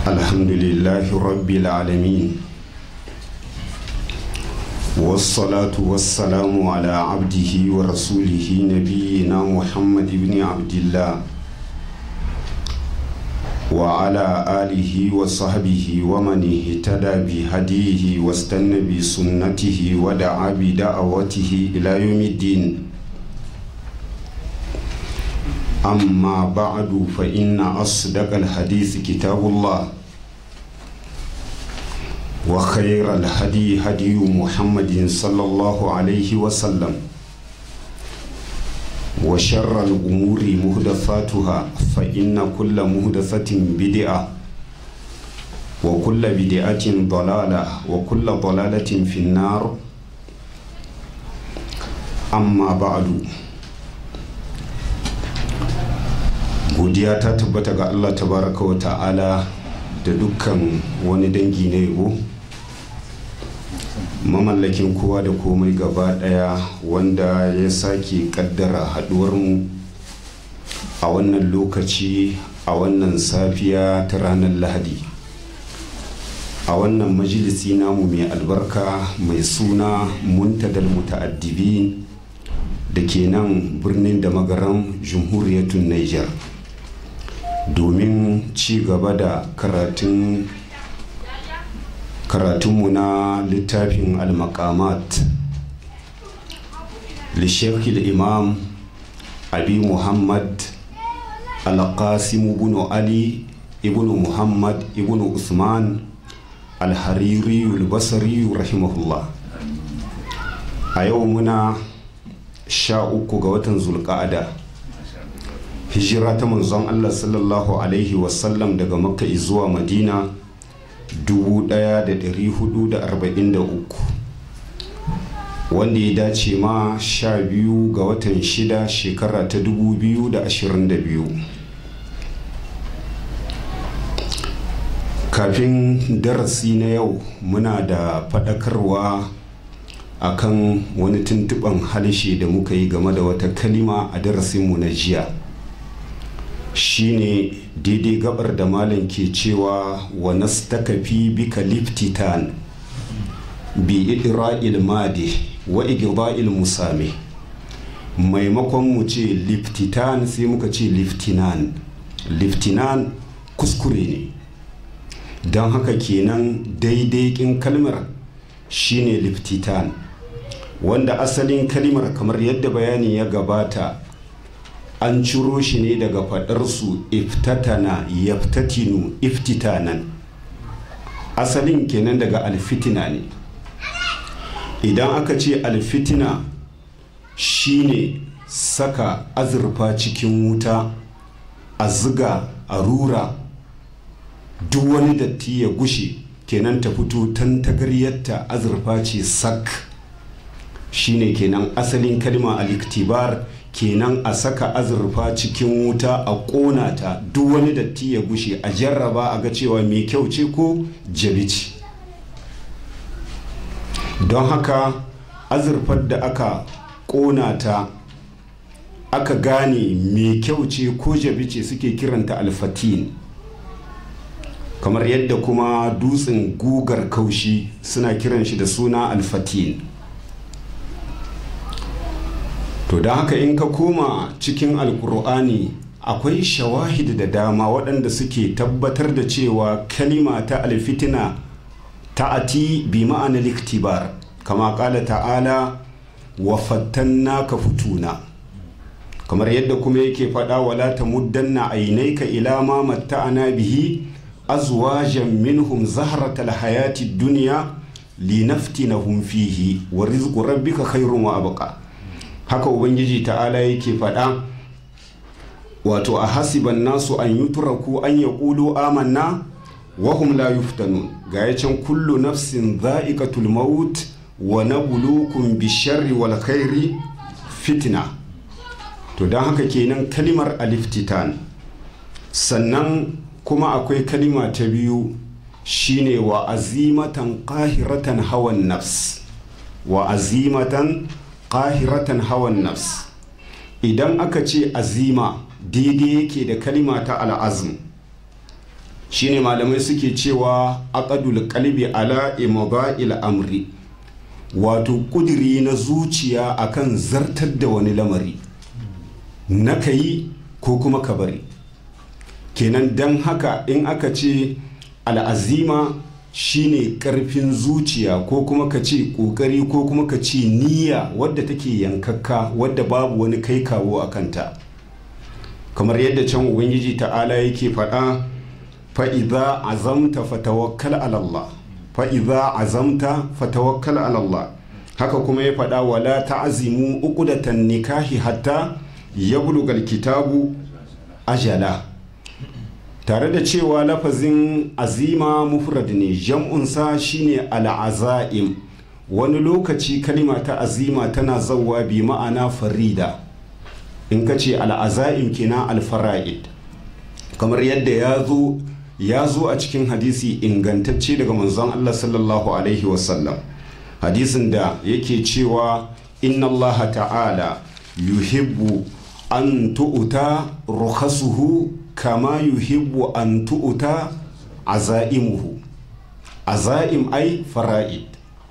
الحمد لله رب العالمين والصلاة والسلام على عبده ورسوله نبينا محمد بن عبد الله وعلى آله وصحبه ومن اهتدى بهديه واستنى بسنته ودعا بدعوته إلى يوم الدين أما بعد فإن أصدق الحديث كتاب الله وخير الهدي هدي محمد صلى الله عليه وسلم وشر الأمور مهدفاتها فإن كل مهدفة بدعة وكل بدعة ضلالة وكل ضلالة في النار أما بعد godiya ta tabbata ga allah tabaraka wa ta'ala da dukkan wani dangi na yabo mamallakin kowa da komai gaba daya wanda ya sake kaddara haduwarmu a wannan lokaci a wannan safiya ta ranar lahadi a wannan majalisi namu mai albarka mai suna muntadal muta'addibin da ke nan birnin da magaran jamhuriyatun niger domin ci gaba da karatun karatunmu na littafin al-maqamat lishekil imam abi muhammad al-qasim ibn ali ibn muhammad ibn usman al-hariri al-basri rahimahullah a yau muna sha uku ga watan zulqa'ada hijira ta manzon Allah sallallahu Alaihi wasallam daga makka zuwa madina 1443 wanda ya dace ma sha biyu ga watan shida shekara ta 2022 kafin darasi na yau muna da faɗakarwa akan wani tuntuɓan halshe da muka yi game da wata kalima a darasinmu na jiya shine daidai gabar da malam ke cewa wa nastakafi bika liftitan bi idra'il madi wa igda'il musame maimakon mu ce liftitan sai muka ce liftinan liftinan kuskure ne don haka kenan daidai kin kalmar shine liftitan wanda asalin kalmar kamar yadda bayani ya gabata an ciro shi ne daga faɗarsu iftatana yaftatinu iftitanan asalin kenan daga alfitina ne idan aka ce alfitina shine saka azurfa cikin wuta a ziga a rura duk wani datti ya gushe kenan ta fito tantagaryarta azurfa ce sak shine kenan asalin kalma al-iktibar kenan a saka azurfa cikin wuta a ƙona ta duk wani datti ya gushe a jarraba a ga cewa mai kyau ce ko jabi ce don haka azurfar da aka ƙona ta aka gane mai kyau ce ko jabi ce suke kiranta alfatin kamar yadda kuma dutsen gugar kaushi suna kiran shi da suna alfatin to don haka in ka koma cikin alkur'ani akwai shawahid da dama waɗanda suke tabbatar da cewa kalima ta alfitina ta'ati bi ma'ana liktibar kama ƙala ta'ala wa fattanna ka futuna kamar yadda kuma yake faɗa wala ta muddanna ainaika ila ma matta'ana bihi azwajan minhum zahratal hayati dunya linaftinahum fihi wa rizqu rabbika khairun wa abqa haka ubangiji ta'ala yake faɗa wato a hasiban nasu an yi turaku an ya ƙulu amanna wahum la yuftanun ga ya can kullu nafsin za'iqatul maut wa nabluukum bisharri wal khairi fitna to don haka kenan kalimar aliftitan sannan kuma akwai kalima ta biyu shine wa azimatan qahiratan hawan nafs wa azimatan qahiratan hawan nafs idan aka ce azima daidai yake da kalima ta al'azm shine malamai suke cewa aqadul qalbi ala imda'il amri wato kudiri na zuciya akan zartar da wani lamari na kayi ko kuma ka bari kenan don haka in aka ce al'azima shine karfin zuciya ko kuma ka ce kokari ko kuma ka ce niyya wadda take yankakka wadda babu wani kai kawo a kanta kamar yadda can ubangiji ta'ala yake faɗa fa'iza azamta fatawakkal alallah fa'iza azamta fatawakkal alallah haka kuma ya faɗa wala ta'azimu uqdatan nikahi hatta yablugal kitabu ajala tare da cewa lafazin azima mufrad ne jam'unsa shine al'azaim wani lokaci kalima ta azima tana zauwa bi ma'ana farida in ka ce al'azaim kina alfara'id kamar yadda ya zo ya zo a cikin hadisi ingantacce daga manzon Allah sallallahu alaihi wasallam hadisin da yake cewa inna Allah ta'ala yuhibbu an tu'uta rukhasuhu kama yuhibbu an tu'uta azaimuhu azaim ai fara'id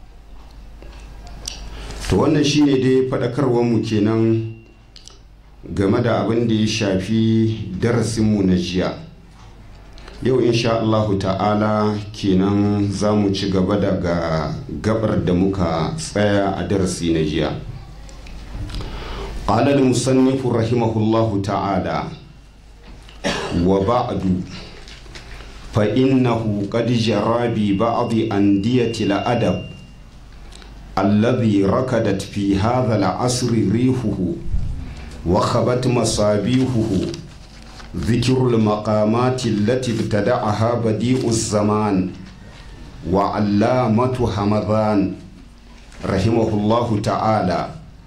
to wannan shine dai faɗakarwar mu kenan game da abin da ya shafi darasinmu na jiya yau insha Allahu ta'ala kenan za mu ci gaba daga gabar da muka tsaya a darasi na jiya قال المصنف رحمه الله تعالى وبعد فإنه قد جرى ببعض أندية الأدب الذي ركدت في هذا العصر ريحه وخبت مصابيحه ذكر المقامات التي ابتدعها بديع الزمان وعلامة همذان رحمه الله تعالى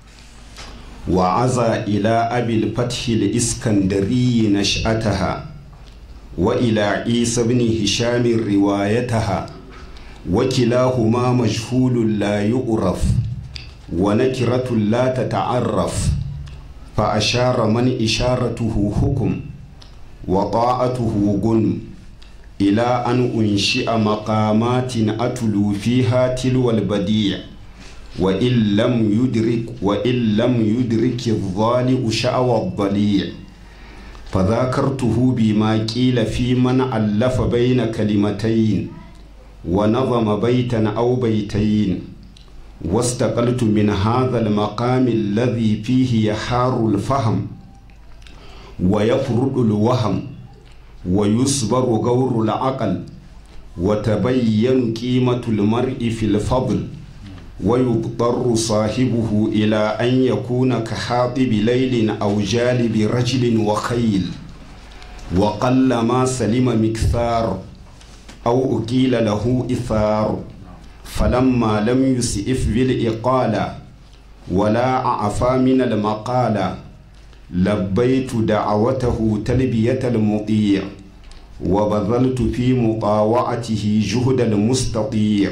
وعزى إلى أبي الفتح الإسكندري نشأتها وإلى عيسى بن هشام روايتها وكلاهما مجهول لا يؤرف ونكرة لا تتعرف فأشار من إشارته حكم وطاعته غنم إلى أن أنشئ مقامات أتلو فيها تلو البديع وإن لم يدرك وإن لم يدرك الظالم شأوى الضليع فذاكرته بما قيل في من ألف بين كلمتين ونظم بيتا أو بيتين واستقلت من هذا المقام الذي فيه يحار الفهم ويفرد الوهم ويصبر غور العقل وتبين قيمة المرء في الفضل ويضطر صاحبه إلى أن يكون كحاطب ليل أو جالب رجل وخيل وقل ما سلم مكثار أو أكيل له إثار فلما لم يسئف بالإقالة ولا أعفى من المقالة لبيت دعوته تلبية المطيع وبذلت في مطاوعته جهد المستطيع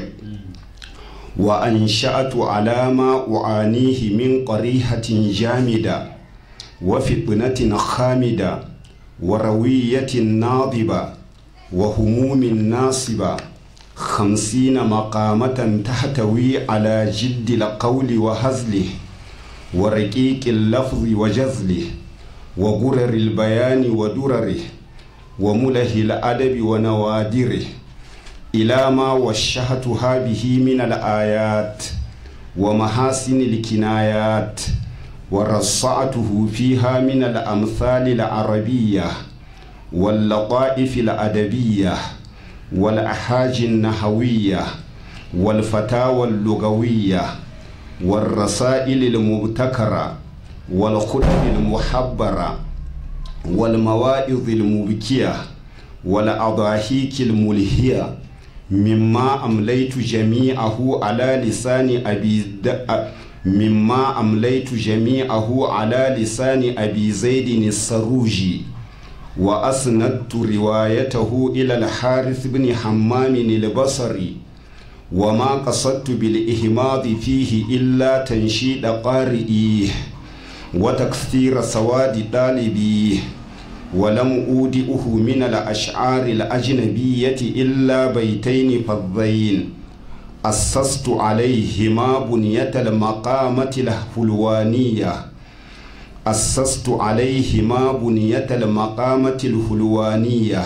وأنشأت على ما أعانيه من قريحة جامدة وفتنة خامدة وروية ناضبة وهموم ناصبة خمسين مقامة تحتوي على جد القول وهزله ورقيق اللفظ وجزله وغرر البيان ودرره ومله الأدب ونوادره إلى ما وشهتها به من الآيات ومحاسن الكنايات ورصعته فيها من الأمثال العربية واللطائف الأدبية والأحاج النحوية والفتاوى اللغوية والرسائل المبتكرة والخطب المحبرة والمواعظ المبكية والأضاحيك الملهية مما أمليت جميعه على لسان أبي د... مما أمليت جميعه على لسان أبي زيد السروجي وأسندت روايته إلى الحارث بن حمام البصري وما قصدت بالإهماض فيه إلا تنشيد قارئيه وتكثير سواد طالبيه ولم أودئه من الأشعار الأجنبية إلا بيتين فضين أسست عليهما بنية المقامة الحلوانية أسست عليهما بنية المقامة الحلوانية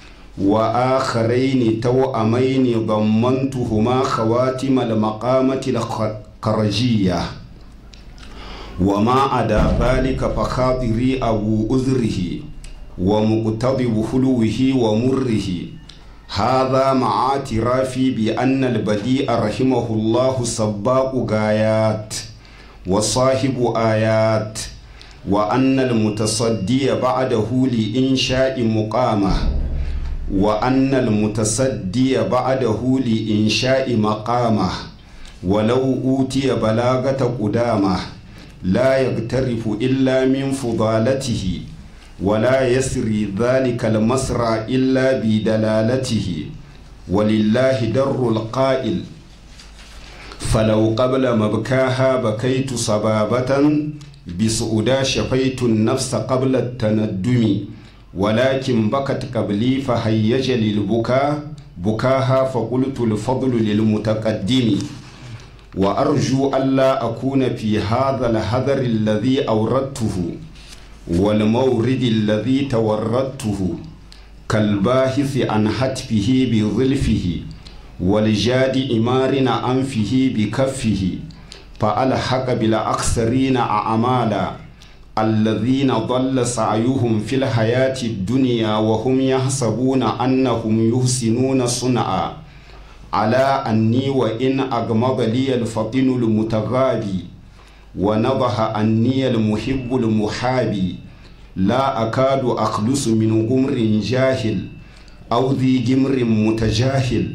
وآخرين توأمين ضمنتهما خواتم المقامة الخرجية وما عدا ذلك فخاطري أبو أذره ومقتضب حلوه ومره هذا مع اعترافي بأن البديع رحمه الله سباق غايات وصاحب آيات وأن المتصدي بعده لإنشاء مقامه وأن المتصدي بعده لإنشاء مقامه ولو أوتي بلاغة قدامه لا يغترف إلا من فضالته ولا يسري ذلك المسرى إلا بدلالته ولله در القائل فلو قبل مبكاها بكيت صبابة بسؤدا شفيت النفس قبل التندم ولكن بكت قبلي فهيج للبكاء بكاها فقلت الفضل للمتقدم وأرجو ألا أكون في هذا الحذر الذي أوردته والمورد الذي توردته كالباحث عن حتفه بظلفه والجاد إمار أنفه بكفه فألحق بالأكثرين أعمالا الذين ضل سعيهم في الحياة الدنيا وهم يحسبون أنهم يحسنون صنعا على أني وإن أغمض لي الفطن المتغابي ونضح أني المحب المحابي لا أكاد أخلص من غمر جاهل أو ذي جمر متجاهل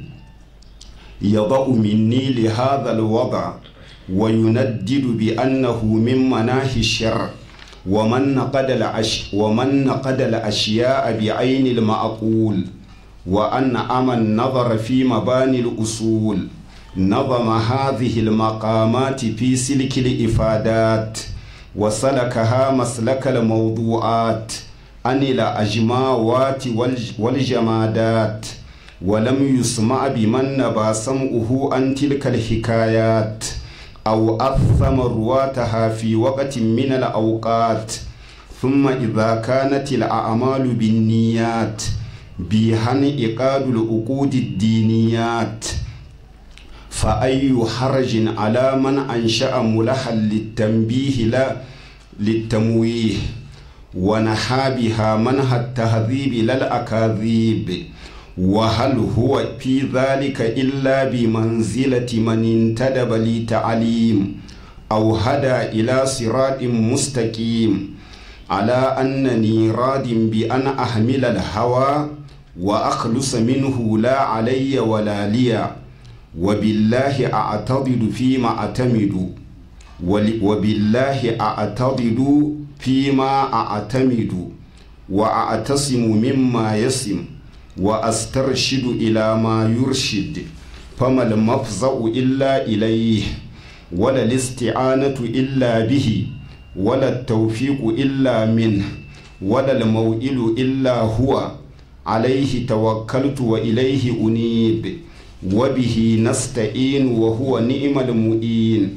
يضع مني لهذا الوضع ويندد بأنه من مناهي الشر ومن نقد الأش ومن نقد الأشياء بعين المعقول وأن أما النظر في مباني الأصول نظم هذه المقامات في سلك الإفادات وسلكها مسلك الموضوعات عن الأجماوات والجمادات ولم يسمع بمن نبى سمعه عن تلك الحكايات أو أثم رواتها في وقت من الأوقات ثم إذا كانت الأعمال بالنيات بهن إقاد العقود الدينيات فأي حرج على من أنشأ ملحا للتنبيه لا للتمويه ونحى بها منها التهذيب لا الأكاذيب وهل هو في ذلك إلا بمنزلة من انتدب لتعليم أو هدى إلى صراط مستقيم على أنني راد بأن أحمل الهوى وأخلص منه لا علي ولا لي وبالله أعتضد فيما أعتمد وبالله أعتضد فيما أعتمد وأعتصم مما يسم وأسترشد إلى ما يرشد فما المفزع إلا إليه ولا الاستعانة إلا به ولا التوفيق إلا منه ولا الموئل إلا هو عليه توكلت وإليه أنيب وبه نستعين وهو نعم المؤين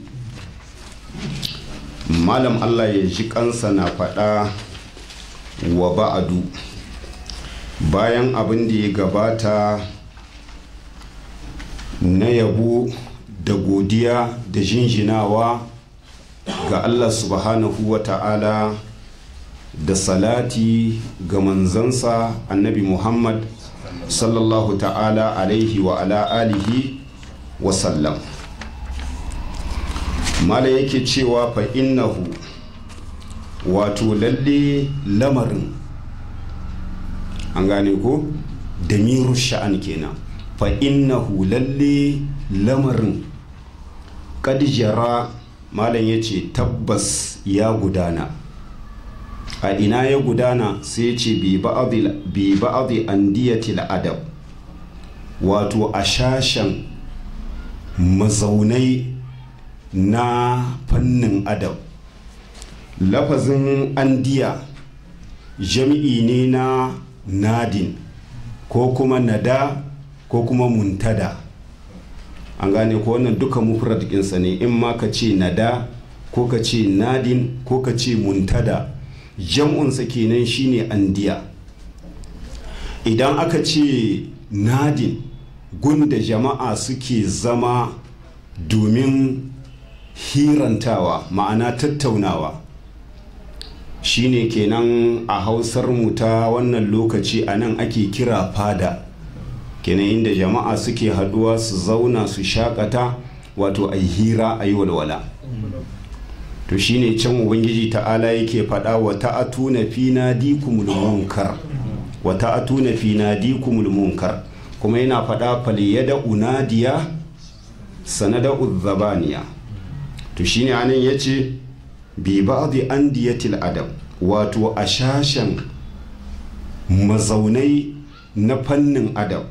malam Allah ya ji kansa na faɗa wa ba'adu bayan abin da ya gabata na yabo da godiya da jinjinawa ga Allah subhanahu wa ta'ala da salati ga manzansa annabi Muhammad sallallahu ta'ala alaihi wa ala alihi wa sallam mala yake cewa fa innahu wato lalle lamarin an gane ko da miru sha'an kenan fa innahu lalle lamarin kadijara malam ya ce tabbas ya gudana a ina ya gudana sai ya ce bi ba'adi andiyatil adab wato a shashen mazaunai na fannin adab lafazin andiya jami'i ne na nadin ko kuma nada ko kuma muntada an gane ko wannan duka mufrad ɗinsa ne in ma ka ce nada ko ka ce nadin ko ka ce muntada jam'unsa kenan shine andiya idan aka ce nadin gunda jama'a suke zama domin hirantawa ma'ana tattaunawa shine kenan a hausar mu ta wannan lokaci a nan ake kira fada kenan inda jama'a suke haduwa su zauna su shakata wato a hira a yi walwala to shine can ubangiji ta'ala yake faɗa wa ta'atuna fi nadikumul munkar wa ta'atuna fi nadikumul munkar kuma yana faɗa faliyada unadiya sanada uzzabaniya to shine anan yace bi ba'dhi andiyatil adab wato a shashen mazaunai na fannin adab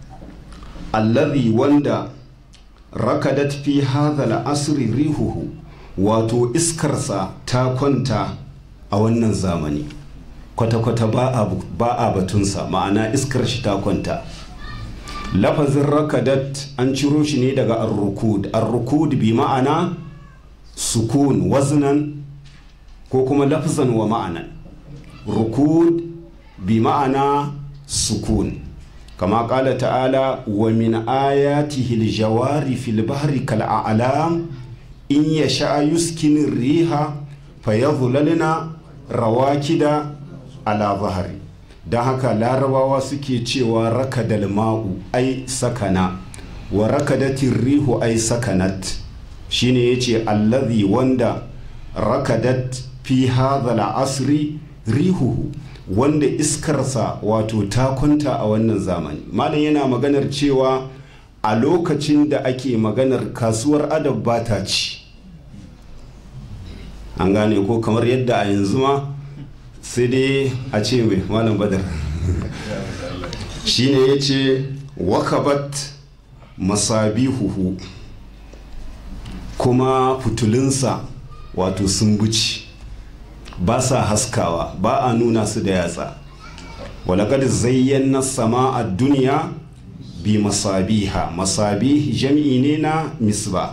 allazi wanda rakadat fi hadha al-asri rihuhu wato iskarsa ta kwanta a wannan zamani kwata-kwata ba a batunsa ma'ana iskar shi ta kwanta lafazin rakadat an ciro shi ne daga arrukud arrukud bi ma'ana sukun waznan ko kuma lafzan wa ma'anan rukud bi ma'ana sukun kama kala ta'ala wa min ayatihi aljawari fil bahri kal a'lam in yasha yuskinin riha fayadhlalna rawakida ala zahari don haka larabawa suke cewa rakadal ma'u ai sakana wa rakadatin rihu ai sakanat shine yace allazi wanda rakadat fi hadha asri rihuhu wanda iskarsa wato ta kwanta a wannan zamani malam yana maganar cewa a lokacin da ake maganar kasuwar adab ba ta ci an gane ko kamar yadda a yanzu ma sai dai a ce mai malam badar shine ya ce wakabat masabihuhu kuma fitulinsa wato sun buci ba sa haskawa ba a nuna su da yatsa walakad zayyana sama a duniya bi masabiha masabih jam'i ne na misba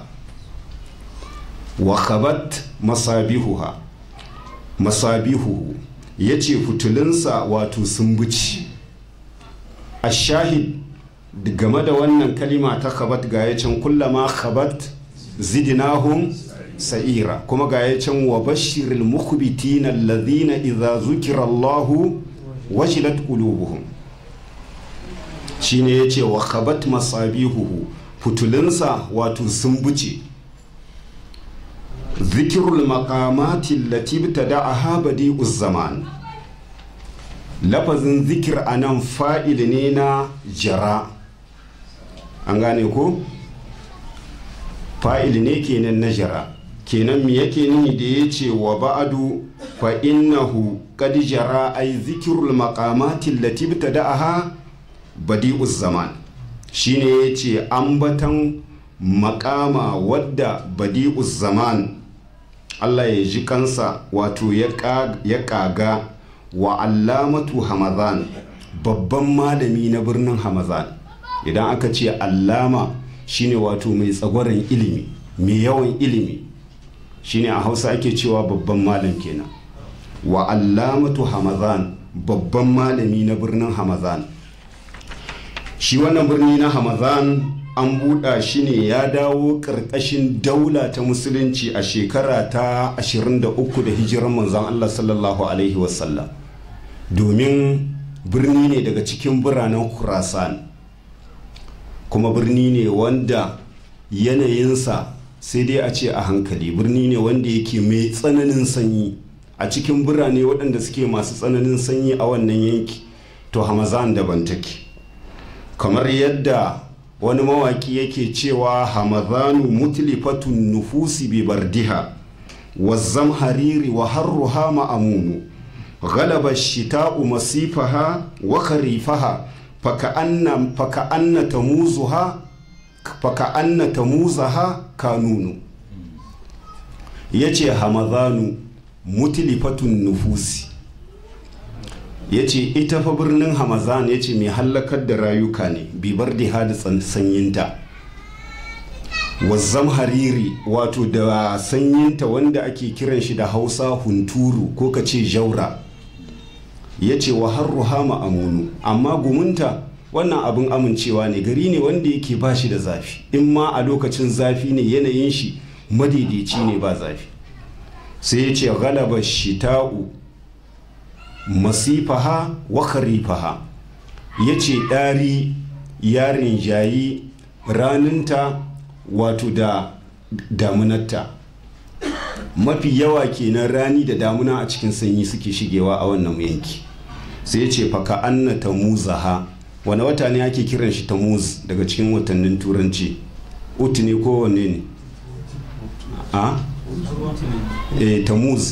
wakabat masabihuha masabihuhu ya ce fitulinsa wato sun buci a shahid game da wannan kalima ta khabat ga ya can kullama khabat zidinahum sa'ira kuma ga ya can wa bashiril mukhbitina alladhina idza zukira Allahu wajilat qulubuhum shine yace wa khabat masabihuhu fitulinsa wato sun buce zikirul makamati lati btada'aha badi'uz zaman lafazin zikir anan fa'il ne na jara an gane ko fa'il ne kenan na jara kenan me yake nuni da ya ce wa ba'adu fa innahu qad jara ay zikirul maqamati lati btada'aha badi'uz zaman shine yace ambatan makama wadda badi'uz zaman Allah ya ji kansa wato ya kaga wa allamatu hamazan babban malami na birnin hamazan idan aka ce allama shine wato mai tsagwaron ilimi mai yawan ilimi shine a hausa ake cewa babban malam kenan wa allamatu hamazan babban malami na birnin hamazan shi wannan birni na hamazan an buɗa shi ne ya dawo ƙarƙashin daula ta musulunci a shekara ta 23 da hijiran manzon Allah sallallahu Alaihi wasallam domin birni ne daga cikin biranen Khurasan kuma birni ne wanda yanayinsa sai dai a ce a hankali birni ne wanda yake mai tsananin sanyi a cikin birane waɗanda suke masu tsananin sanyi a wannan yanki to hamazan daban take kamar yadda wani mawaki yake cewa hamadhanu mutlifatun nufusi bi bardiha wazzam hariri wa harruha ma'amunu galaba shita'u masifaha wa kharifaha faka'anna faka'anna tamuzuha faka'anna tamuzaha kanunu yace hamadhanu mutlifatun nufusi ya ce ita fa birnin hamazan ya ce mai hallakar da rayuka ne bibar da hada sanyinta wazzam hariri wato da sanyinta wanda ake kiran shi da hausa hunturu ko ka ce jaura ya ce wa har ruhama amunu amma gumunta wannan abin amincewa ne gari ne wanda yake ba shi da zafi in ma a lokacin zafi ne yanayin shi madaidaici ne ba zafi sai ya ce galaba shita'u masifaha wa kharifaha ya ce ɗari yarin jayi raninta wato da damunarta mafi yawa kenan rani da damuna a cikin sanyi suke shigewa a wannan yanki sai ya ce faka anna tamuzaha wani wata ne ake kiran shi tamuz daga cikin watannin turanci utu ne ko wanne ne a e tamuz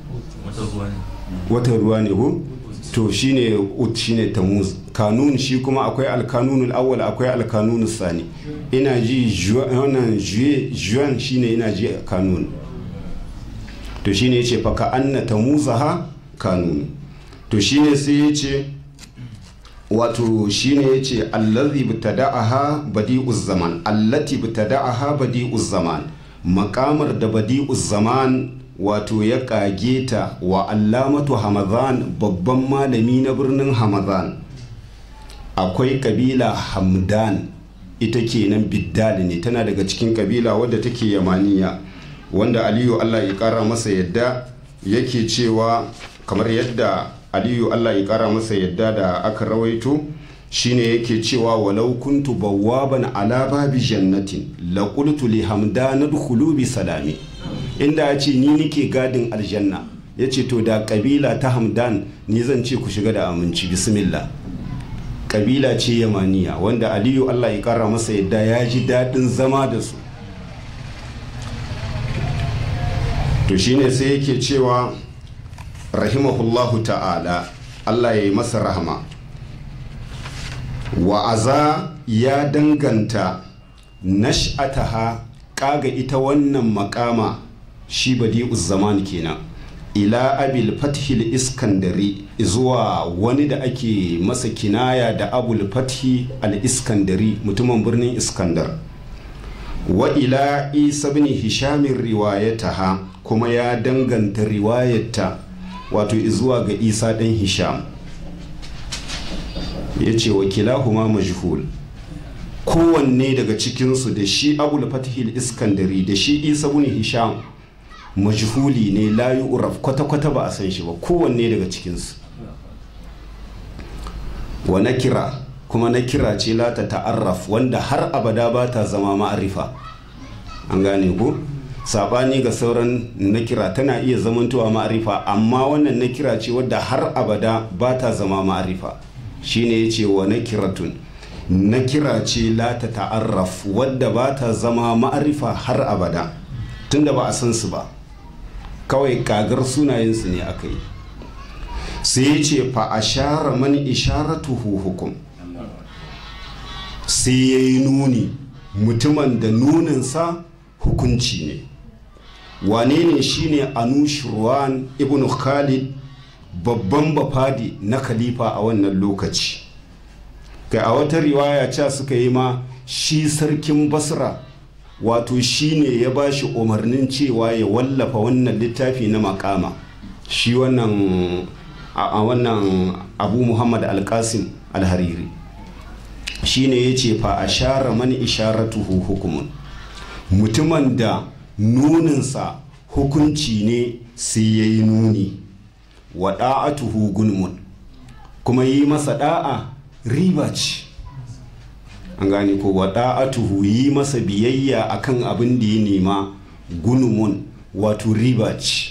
watan ruwa ne ko to shine ut shine tamuz kanun shi kuma akwai alkanunul awwal akwai alkanunus sani ina ji wannan juye juan shine ina ji kanun to shine yace fa ka anna tamuzaha kanun to shine sai yace wato shine yace allazi btada'aha badi'uz zaman allati btada'aha badi'uz zaman makamar da badi'uz zaman wato ya kage ta wa allamatu hamadan babban malami na birnin hamadan akwai kabila hamdan ita kenan biddali ne tana daga cikin kabila wadda take yamaniya wanda aliyu allah ya kara masa yadda yake cewa kamar yadda aliyu allah ya kara masa yadda da aka rawaito shine yake cewa walau kuntu bawwaban ala babi jannatin la qultu li hamdan udkhulu bi salami inda ya ce ni nike gadin aljanna ya ce to da kabila ta hamdan ni zan ce ku shiga da aminci bismillah kabila ce yamaniya wanda aliyu allah ya kara masa yadda ya ji daɗin zama da su to shine sai yake cewa rahimahullahu ta'ala allah ya yi masa rahama wa'aza ya danganta nash'ataha kaga ita wannan makama shi badi'uz zaman kenan ila abil fathil iskandari zuwa wani da ake masa kinaya da abul fathi al iskandari mutumin birnin iskandar wa ila isa bin hishamin riwayataha kuma ya danganta riwayata wato zuwa ga isa ɗan hisham ya ce wakilahuma majhul kowanne daga cikinsu da shi abul fatihil iskandari da shi isa bin hisham majhuli ne layu uraf kwata-kwata ba a san shi ba kowanne daga cikinsu wa na kira kuma na kira ce lata ta'arraf wanda har abada ba ta zama ma'arifa an gane ku sabani ga sauran na kira tana iya zamantowa ma'arifa amma wannan na kira ce wadda har abada ba ta zama ma'arifa shine ya ce wa na kiratun na kira ce lata ta'arraf wadda ba ta zama ma'arifa har abada tunda ba a san su ba kawai kagar sunayensu ne aka yi sai ya ce fa a share mani isharatuhu hukum sai ya yi nuni mutumin da nuninsa hukunci ne wane ne shine anushirwan ibn khalid babban bafadi na khalifa a wannan lokaci kai a wata riwaya ca suka yi ma shi sarkin basra wato shi ne ya ba shi umarnin cewa ya wallafa wannan littafi na makama shi wannan a wannan abu muhammad alkasim alhariri shi ne ya ce fa a share mani isharatuhu hukumun mutumin da nuninsa hukunci ne sai ya yi nuni wa da'atuhu gunmun kuma yi masa da'a riba ce an gane ko wa da'atuhu yi masa biyayya akan abin da ya nema gunumun wato riba ce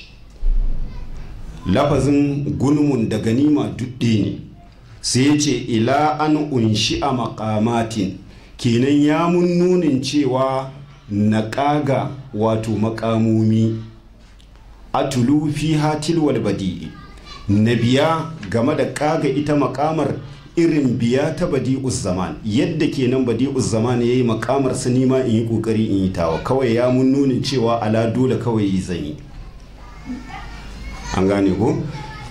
lafazin gunumun da ganima dudde ne sai ce ila an unshi a makamatin kenan ya mun nunin cewa na ƙaga wato makamomi atulu fi hatil wal badi'i na biya game da ƙaga ita makamar irin biya ta badi'uz zaman yadda kenan badi'uz zaman yayi makamar sa nima in yi kokari in yi tawa kawai ya mun nunin cewa ala dole kawai yi zanyi an gane ko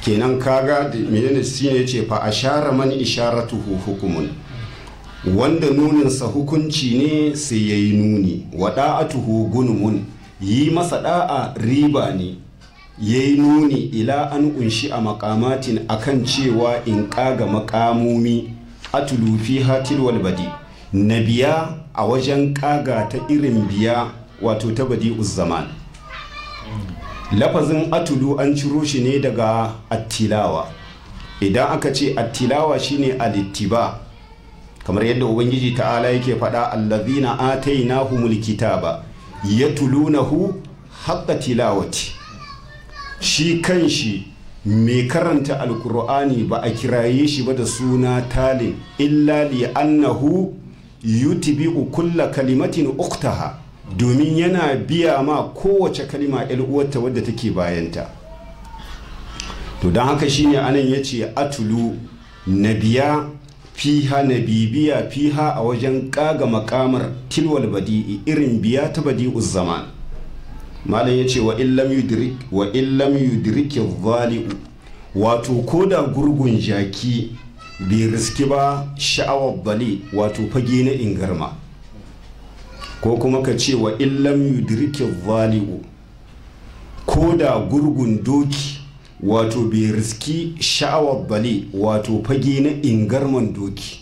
kenan kaga menene shine yace fa ashara man isharatuhu hukumun wanda nuninsa hukunci ne sai yayi nuni wa da'atuhu gunmun yi masa da'a riba ne yayi nuni ila an kunshi a makamatin akan cewa in kaga makamomi atulu fi hatil wal badi na biya a wajen kaga ta irin biya wato ta badi zaman lafazin atulu an ciro shi ne daga attilawa idan aka ce attilawa shine alittiba kamar yadda ubangiji ta'ala yake faɗa allazina atainahumul kitaba yatulunahu haqqa tilawati shi kanshi mai karanta alkur'ani ba a kiraye shi ba da suna talin illa li annahu yutbi'u kulla kalimatin uktaha domin yana biya ma kowace kalima uwarta wadda take bayanta to don haka shine anan ya ce atulu na biya fiha na bibiya fiha a wajen kaga makamar tilwal badi'i irin biya ta badi'u zaman malam ya ce wa illam yudriki zali'u wato ko da gurgun jaki bai riski ba sha'awar bali wato fage na ingarma ko kuma ka ce wa illam yudriki zali'u ko da gurgun doki wato bai riski sha'awar bali wato fage na ingarman doki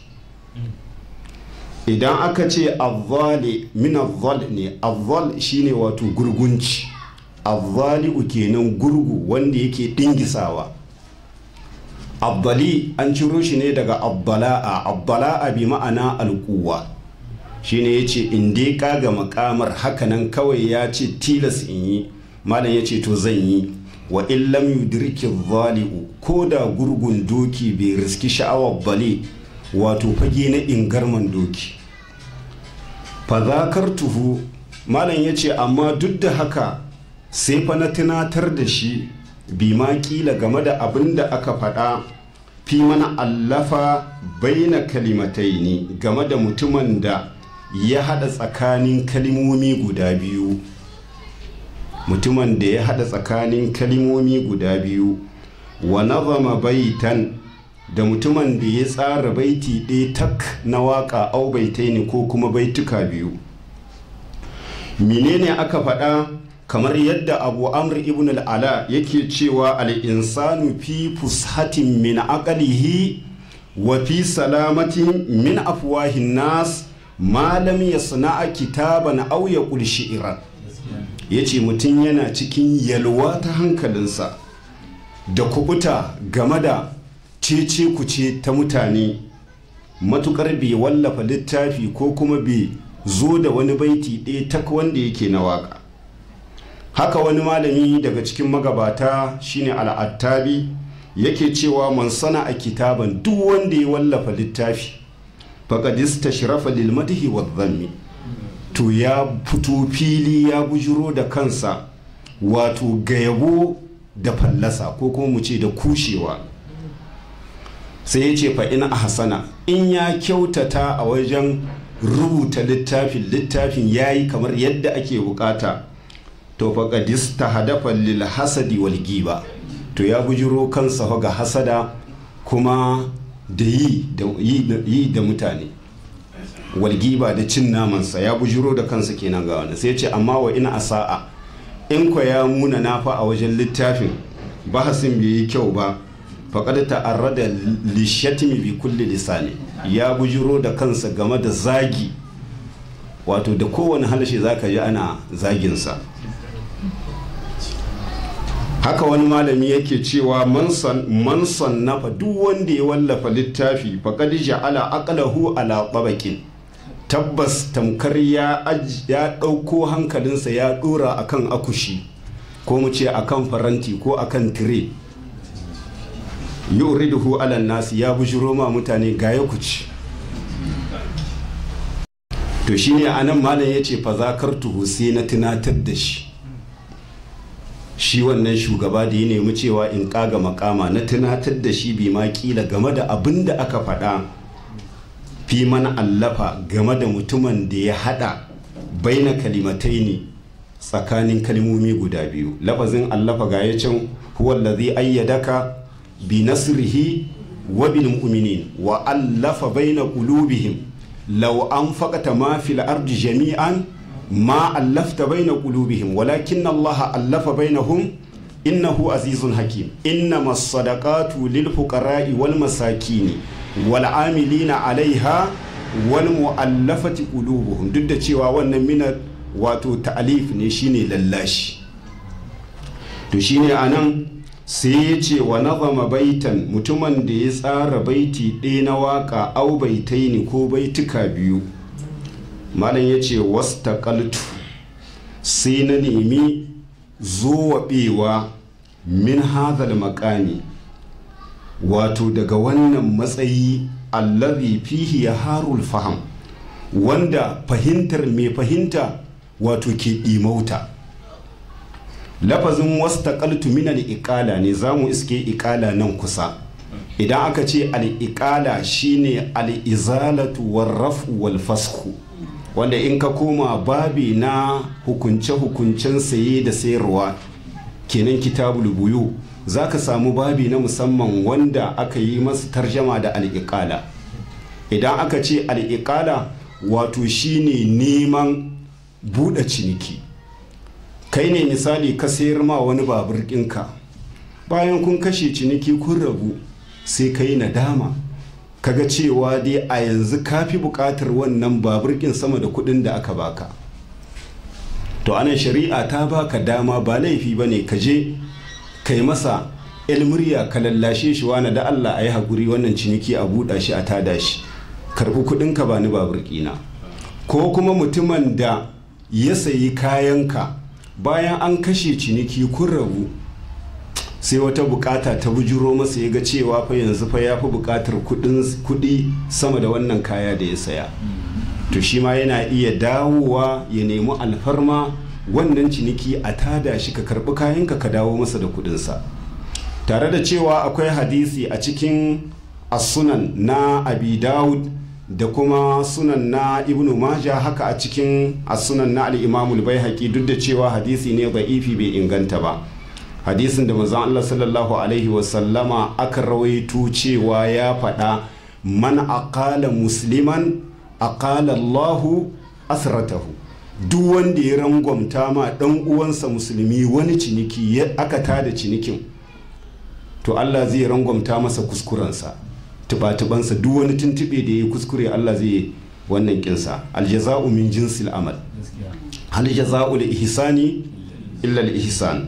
idan aka ce azzali min azzal ne azzal shine wato gurgunci azzali'u kenan gurgu wanda yake dingisawa abbali an ciro shi ne daga abbala'a abbala'a bi ma'ana alkuwa shine ya ce in dai kaga makamar hakanan kawai ya ce tilas in yi malam ya ce to zan yi wa illam yudriki zali'u ko da gurgun doki bai riski sha'awar bale wato fage na ingarman doki fazakar tuhu malam ya ce amma duk da haka sai fa na tunatar da shi bi ma kila game da abin da aka faɗa fi mana allafa baina kalimatai ne game da mutumin da ya haɗa tsakanin kalimomi guda biyu mutumin da ya haɗa tsakanin kalimomi guda biyu wa nazama baitan da mutumin da ya tsara baiti ɗaya tak na waƙa au baitai ne ko kuma baituka biyu menene aka faɗa kamar yadda abu amr ibn al'ala yake cewa al'insanu fi fushatin min aqalihi wa fi salamatin min afwahin nas malam ya sana'a kitaban au ya shi'ira ya ce mutum yana cikin yalwa ta hankalinsa da kubuta game da cece kuce ta mutane matukar bai wallafa littafi ko kuma bai zo da wani baiti ɗaya tak wanda yake na waka haka wani malami daga cikin magabata shine al'attabi yake cewa man sana a kitaban duk wanda ya wallafa littafi faƙadista shirafa lilmadihi wa zammi to ya fito fili ya bujiro da kansa wato ga yabo da fallasa ko kuma mu ce da kushewa sai ya ce fa ina hasana in ya kyautata a wajen rubuta littafin littafin ya yi kamar yadda ake bukata to faƙadis ta hadafa lil hasadi wal giba to ya bujiro kansa ga hasada kuma da yi da mutane walgiba da cin namansa ya bujiro da kansa kenan ga wani sai ce amma wa ina asa'a in kwa ya muna nafa a wajen littafin bahasin bai yi kyau ba faƙad ta'arrada lishatimi bi kulli lisani ya bujiro da kansa game da zagi wato da kowane halashe zaka ji ana zaginsa haka wani malami yake cewa man sannafa duk wanda ya wallafa littafi faƙad ja'ala aqlahu ala tabaqin tabbas tamkar ya ɗauko hankalinsa ya ɗora akan akushi ko mu ce akan faranti ko akan tire yuriduhu ala nasi ya bujiro ma mutane ga ya kuci to shine anan malam yace fa zakartuhu sai na tunatar da shi shi wannan shugaba da ya nemi cewa in kaga makama na tunatar da shi bi ma kila game da abin da aka faɗa fi mana allafa game da mutumin da ya haɗa baina kalimatai ne tsakanin kalmomi guda biyu lafazin allafa ga ya can huwa allazi ayyadaka bi nasrihi wa bil mu'minin wa allafa baina qulubihim law anfaqta ma fil ardi jami'an ma allafta baina qulubihim walakin Allah allafa bainahum innahu azizun hakim innama sadaqatu lil fuqara'i wal masakini wal amilina alaiha wal mu'allafati qulubuhum duk da cewa wannan mina wato ta'alif ne shine lallashi to shine anan sai ya ce wa nazama baitan mutumin da ya tsara baiti ɗaya na waka au baitaini ko baituka biyu malam ya ce wastaqaltu sai na nemi zuwaɓewa min hadhal makami wato daga wannan matsayi allazi fihi ya harul faham wanda fahimtar mai fahimta wato ke ɗimauta lafazin wastaqaltu min al-iqala ne zamu iske iqala nan kusa idan aka ce al-iqala shine al-izalatu war-raf'u wal-fasxu wanda in ka koma babi na hukunce-hukuncen saye da sayarwa kenan kitabul buyu za ka samu babi na musamman wanda aka yi masa tarjama da al'iƙala idan aka ce al'iƙala wato shine neman buɗe ciniki kai ne misali ka sayar ma wani babur ɗinka bayan kun kashe ciniki kun rabu sai ka yi nadama kaga cewa dai a yanzu ka fi buƙatar wannan babur ɗin sama da kuɗin da aka baka to anan shari'a ta baka dama ba laifi ba ne ka je kai masa ilmurya ka lallashe shi wani da Allah a yi haƙuri wannan ciniki a buɗa shi a tada shi karɓi kuɗin ka ba ni babur ƙina ko kuma mutumin da ya sayi kayanka bayan an kashe ciniki kun rabu sai wata bukata ta bujuro masa ya ga cewa fa yanzu fa ya fi bukatar kuɗi sama da wannan kaya da ya saya to shi ma yana iya dawowa ya nemi alfarma wannan ciniki a tada shi ka karbi kayanka ka dawo masa da kudinsa tare da cewa akwai hadisi a cikin asunan na abi dawud da kuma sunan na ibnu maja haka a cikin asunan na al'imamul bai haƙi duk da cewa hadisi ne ifi bai inganta ba hadisin da manzon Allah sallallahu alaihi wasallama aka rawaito cewa ya faɗa man aqala musliman aqala Allahu asratahu duk wanda ya rangwamta ma dan uwansa musulmi wani ciniki ya aka tada cinikin to Allah zai rangwamta masa kuskurensa tuba-tubansa duk wani tuntube da ya kuskure Allah zai wannan kinsa aljaza'u min jinsil amal hal jaza'u li ihsani illa al ihsan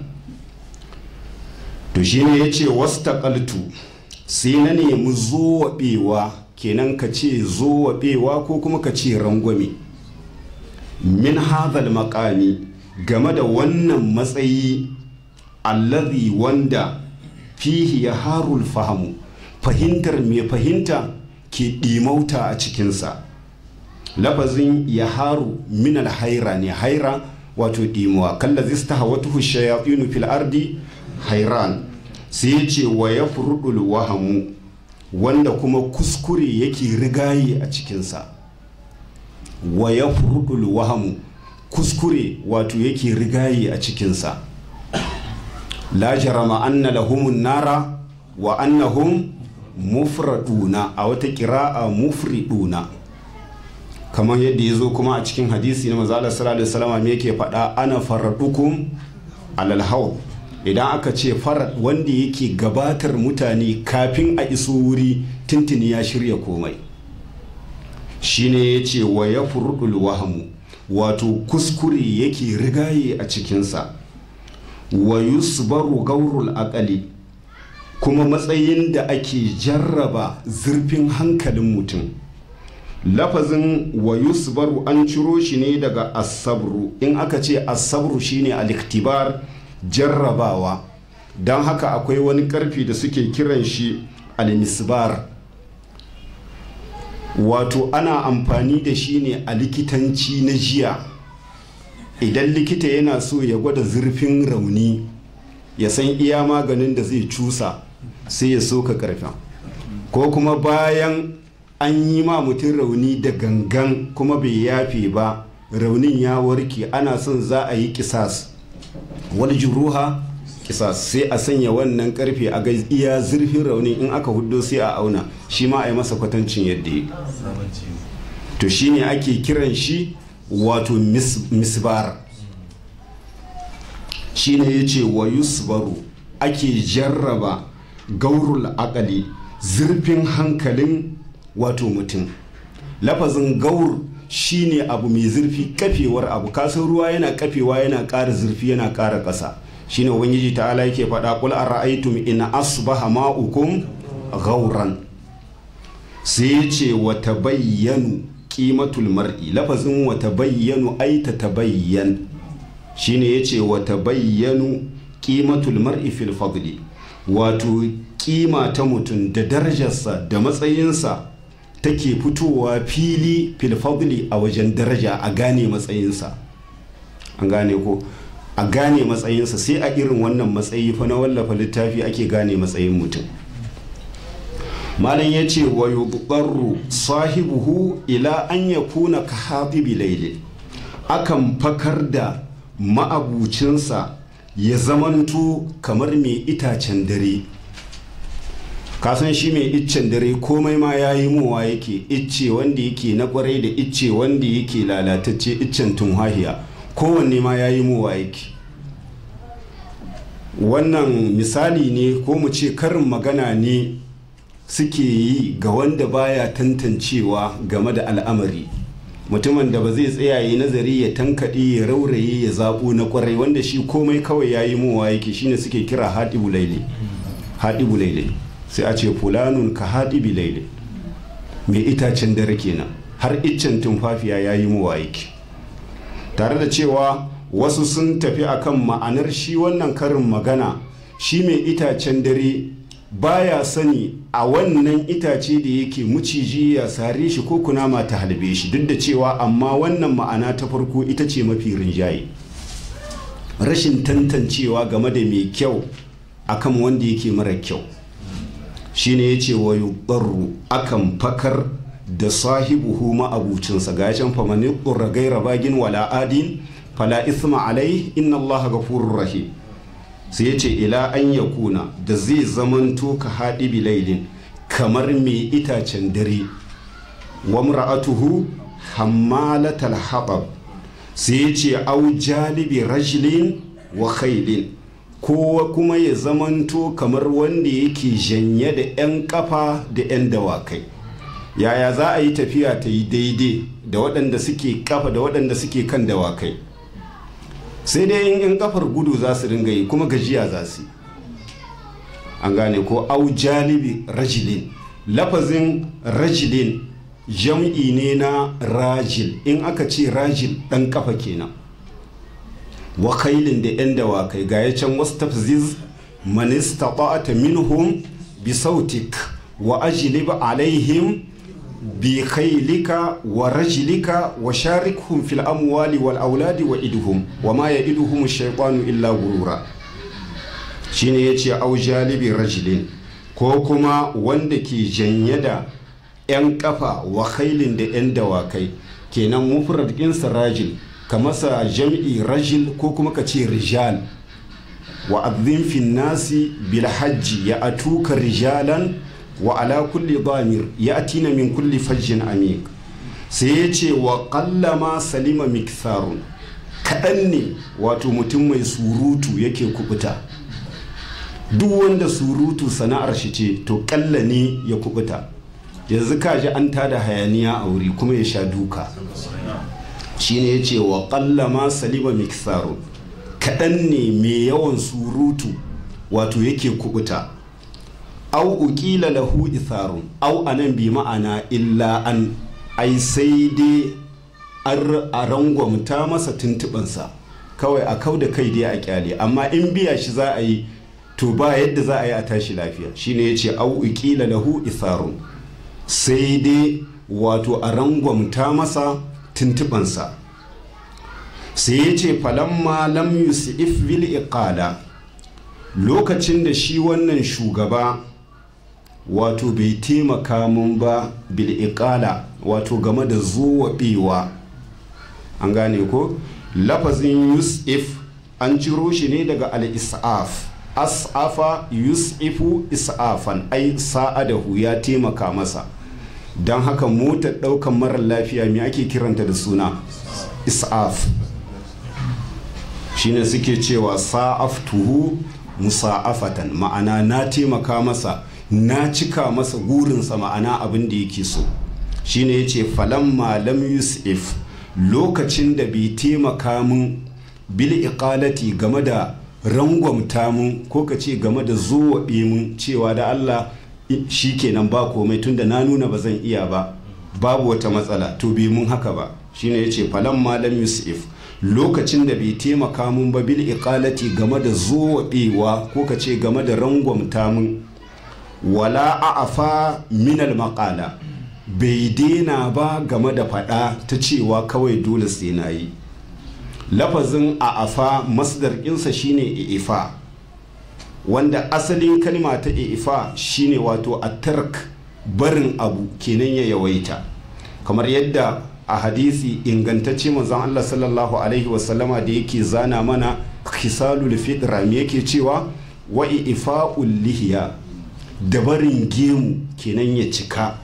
to shine yace wastaqaltu sai na nemi zowabewa kenan ka ce zowabewa ko kuma ka ce rangwame min hadhal maqami game da wannan matsayi allazi wanda fihi ya harul fahamu fahimtar mai fahimta ke ɗimauta a cikinsa lafazin ya haru min haira ne haira wato ɗimuwa kalla zista hawatuhu shayatinu fil ardi hairan sai ya ce wa ya furɗul wahamu wanda kuma kuskure yake rigaye a cikinsa wa ya furɗul wahamu kuskure wato yake rigaye a cikinsa la jarama anna lahumun nara wa annahum mufraduna a wata kira'a mufriduna kamar yadda ya zo kuma a cikin hadisi na mazala sallallahu alaihi wasallam me yake faɗa ana faradukum alal haw idan aka ce farad wanda yake gabatar mutane kafin a iso wuri tuntuni ya shirya komai shine ya ce wa ya furudul wahamu wato kuskure yake rigaye a cikinsa wa yusbaru gaurul aqali kuma matsayin da ake jarraba zurfin hankalin mutum lafazin wa yusbaru an ciro shi ne daga asabru in aka ce asabru shine aliktibar jarrabawa don haka akwai wani karfi da suke kiran shi almisbar wato ana amfani da shi ne a likitanci na jiya idan likita yana so ya gwada zurfin rauni ya san iya maganin da zai cusa sai ya soka karfin ko kuma bayan an yi ma mutum rauni da gangan kuma bai yafe ba raunin ya warke ana son za a yi kisas wal juruha kisas sai a sanya wannan karfe a ga iya zurfin raunin in aka hudo sai a auna shi ma a yi masa kwatancin yadda ya to shine ake kiran shi wato misbar shine ya ce wa yusbaru ake jarraba gaurul akali zurfin hankalin wato mutum lafazin gaur shine abu mai zurfi kafewar abu kasan ruwa yana kafewa yana ƙara zurfi yana ƙara ƙasa shine ubangiji ta'ala yake faɗa qul ara'aytum in asbaha ma'ukum gauran sai ya ce wa tabayyanu qimatul mar'i lafazin wa tabayyanu ay tatabayyan shine yace wa tabayyanu qimatul mar'i fil fadli wato kima ta mutum da darajarsa da matsayinsa take fitowa fili fil fadli a wajen daraja a gane matsayinsa an gane ko a gane matsayinsa sai a irin wannan matsayi fa na wallafa littafi ake gane matsayin mutum malam ya ce wa yubarru sahibuhu ila an ya kuna ka habibi laili akan fakar da ma'abucinsa ya zamanto kamar mai itacen dare kasan shi mai iccen dare komai ma ya yi mowa yake icce wanda yake na kwarai da icce wanda yake lalatacce iccen tunhahiya kowanne ma ya yi mowa yake wannan misali ne ko mu ce karin magana ne suke yi ga wanda baya tantancewa game da al'amari mutumin da ba zai tsaya yi nazari ya tankaɗe ya rauraye ya zaɓo na ƙwarai wanda shi komai kawai ya yi mowa yake shine suke kira haɗibu laile haɗibu laile sai a ce fulanun ka haɗibi laile mai itacen dare kenan har iccen tumfafiya ya yi mowa yake tare da cewa wasu sun tafi akan ma'anar shi wannan karin magana shi mai itacen dare baya sani a wannan itace da yake muciji ya sare shi ko kunama ta halbe shi duk da cewa amma wannan ma'ana ta farko ita ce mafi rinjaye rashin tantancewa game da mai kyau akan wanda yake mara kyau shine ya ce wa yubarru akan fakar da sahibuhu ma'abucinsa ga can famani ƙurra gaira bagin wala adin fala isma alai inna allaha gafurur rahim sai ya ce ila an ya kuna da zai zamanto ka haɗi bilailin kamar mai itacen dare wa mra'atuhu hammalatal haɓab sai ya ce au jalibi rajlin wa khailin kowa kuma ya zamanto kamar wanda yake janye da 'yan kafa da 'yan dawakai yaya za a yi tafiya ta yi daidai da waɗanda suke kafa da waɗanda suke kan dawakai sai dai in 'yan kafar gudu za su ringa yi kuma gajiya za su an gane ko au jalibi rajilin lafazin rajilin jam'i ne na rajil in aka ce rajil ɗan kafa kenan wakailin da 'yan dawakai ga ya can wasu tafziz manista ta minhum bi sautik wa ajlib alaihim bi khailika wa rajlika wa sharikhum fil amwali wal auladi wa idhum wa ma ya'iduhum shaytanu illa gurura shine yace au jalibi rajulin ko kuma wanda ke janye da 'yan kafa wa khailin da 'yan dawakai kenan mufrad ɗinsa rajil ka masa jam'i rajil ko kuma ka ce rijal wa azin fin nasi bil hajji ya atuka rijalan wa ala kulli damir ya atina min kulli fajjin amik sai ya ce wa kallama salima miktharun kaɗan ne wato mutum mai surutu yake kubuta duk wanda surutu sana'ar shi ce to kalla ne ya kubuta yanzu kaji an tada hayaniya a wuri kuma ya sha duka shine ya ce wa kallama salima miktharun kaɗan ne mai yawan surutu wato yake kubuta au ukila lahu itharun au anan bi ma'ana illa an ai sai dai a rangwamta masa tuntubansa kawai a kau da kai dai a kyale amma in biya shi za a yi to ba yadda za a yi a tashi lafiya shine ya ce au ukila lahu itharun sai dai wato a rangwamta masa tuntubansa sai ya ce falamma lam yusif bil iqala lokacin da shi wannan shugaba wato bai taimaka mun ba bil iqala wato game da zuwaɓewa an gane ko lafazin yusuf an ciro shi ne daga al-is'af as'afa yus'ifu is'afan ai sa'adahu ya taimaka masa don haka motar ɗaukan marar lafiya me ake kiranta da suna is'af shine suke cewa sa'aftuhu musa'afatan ma'ana na taimaka masa na cika masa gurinsa ma'ana abin da yake so shine yace falamma lam yus'if lokacin da bai taimaka mun bil iqalati game da rangwamta mun ko ka ce game da zowaɓe mun cewa da Allah shi kenan ba komai tunda na nuna ba zan iya ba babu wata matsala to bai mun haka ba shine yace falan malam yusuf lokacin da bai taimaka mun ba bil iqalati game da zowaɓewa ko ka ce game da rangwamta mun wala a'afa minal maƙala bai daina ba game da faɗa ta cewa kawai dole sai na yi lafazin a'afa masdar ɗinsa shine ifa wanda asalin kalma ta ifa shine wato a tark barin abu kenan ya yawaita kamar yadda a hadisi ingantacce manzon Allah sallallahu alaihi wasallama da yake zana mana khisalul fitra me yake cewa wa ifa'ul lihiya da barin gemu kenan ya cika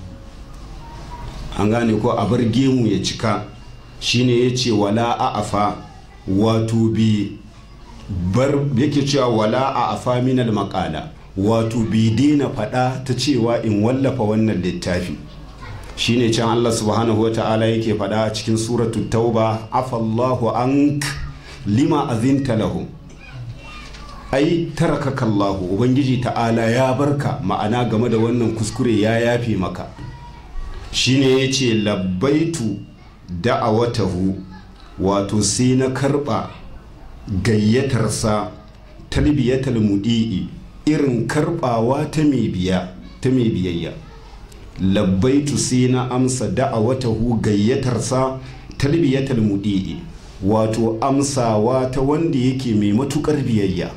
an gane ko a bar gemu ya cika shine ya ce wala a'afa wato bi bar yake cewa wala a'afa minal makala wato bi daina faɗa ta cewa in wallafa wannan littafi shine can Allah subhanahu wa ta'ala yake faɗa a cikin suratul tauba afallahu ank lima azinta lahum ai tarakaka Allah ubangiji ta'ala ya barka ma'ana game da wannan kuskure ya yafe maka shine yace labbaitu da'awatahu wato sai na karba gayyatarsa talbiyatal mudi'i irin karbawa ta mai biya ta mai biyayya labbaitu sai na amsa da'awatahu gayyatarsa talbiyatal mudi'i wato amsawa ta wanda yake mai matukar biyayya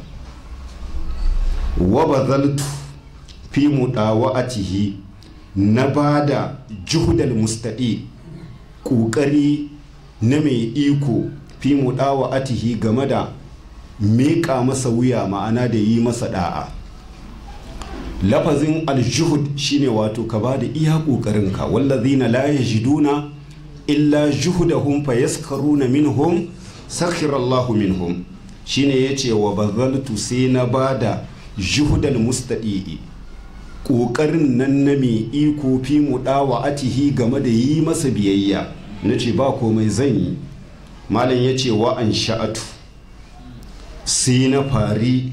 wa bazaltu fi mudawa'atihi na bada juhudal mustadi ƙoƙari na mai iko fi mudawa'atihi game da meƙa masa wuya ma'ana da yi masa da'a lafazin aljuhud shine wato ka ba da iya ƙoƙarinka wallazina la yajiduna illa juhudahum fayaskaruna minhum sakhirallahu minhum shine yace wa bazaltu sai na bada juhudal mustadi'i ƙoƙarin nan na mai iko fi muɗawa atihi game da yi masa biyayya na ce ba komai zan yi malam ya ce wa an sha'atu sai na fari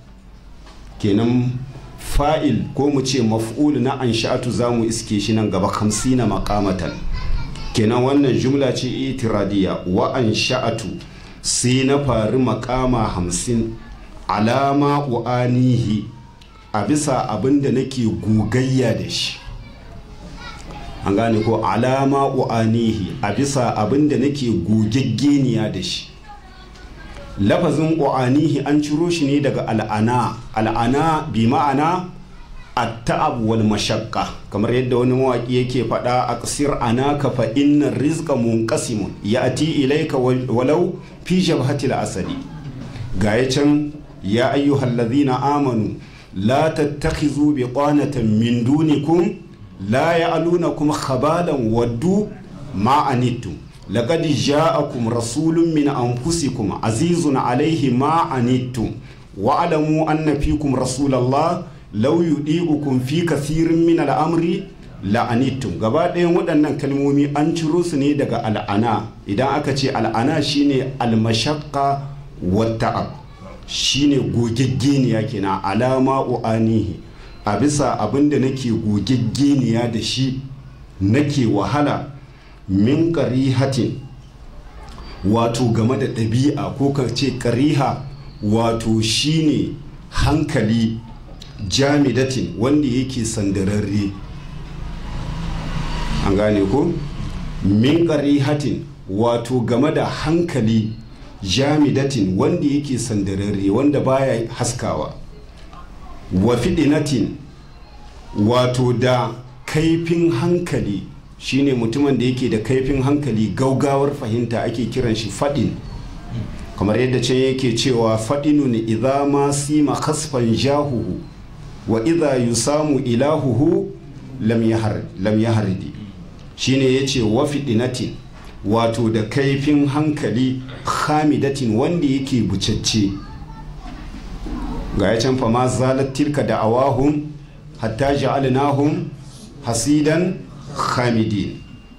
kenan fa'il ko mu ce maf'ul na an sha'atu za mu iske shi nan gaba hamsi na makamatan kenan wannan jumla ce itiradiya wa an sha'atu sai na fari makama hamsin alama wa'anihi a bisa abin da nake gogayya da shi an gane ko alama wa'anihi a bisa abin da nake gogaggeniya da shi lafazin wa'anihi an ciro shi ne daga al'ana al'ana bi ma'ana at-ta'ab wal mashaqqa kamar yadda wani mawaki yake faɗa a ƙasir anaka fa inna rizqa munqasimun ya'ti ilayka walau fi jabhatil asadi ga can ya ayyuhallazina amanu لا تتخذوا بطانة من دونكم لا يعلونكم خبالا ودوا ما عنتم لقد جاءكم رسول من أنفسكم عزيز عليه ما عنتم واعلموا أن فيكم رسول الله لو يطيعكم في كثير من الأمر la'anittum gaba ɗayan waɗannan kalmomi an ciro su ne daga al'ana idan aka ce al'ana shine almashaqqa wa ta'ab shine gogaggeniya kenan alama u'anihi a bisa abinda nake gogaggeniya da shi nake wahala min hatin wato game da ɗabi'a ko ka ce ƙariha wato shine hankali jamidatin wanda yake sandararre an gane ko min hatin wato game da hankali jamidatin wanda yake sandararre wanda baya haskawa wa fidinatin wato da kaifin hankali shine mutumin da yake da kaifin hankali gaugawar fahimta ake kiran shi fadin kamar yadda can yake cewa faɗinun idza ma sima kasfan jahuhu wa idza yusamu ilahuhu lam yahardi shine yace wa fidinatin wato da kaifin hankali hamidatin wanda yake bucacce ga ya can fama zalat tilka da awahum hatta ja'alnahum hasidan hamidin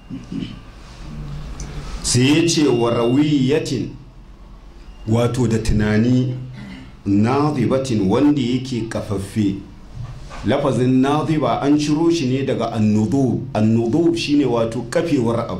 sai ya ce wa rawiyatin wato da tunani nazibatin wanda yake kafaffe lafazin naziba an ciro shi ne daga annudub annudub shine wato kafewar abu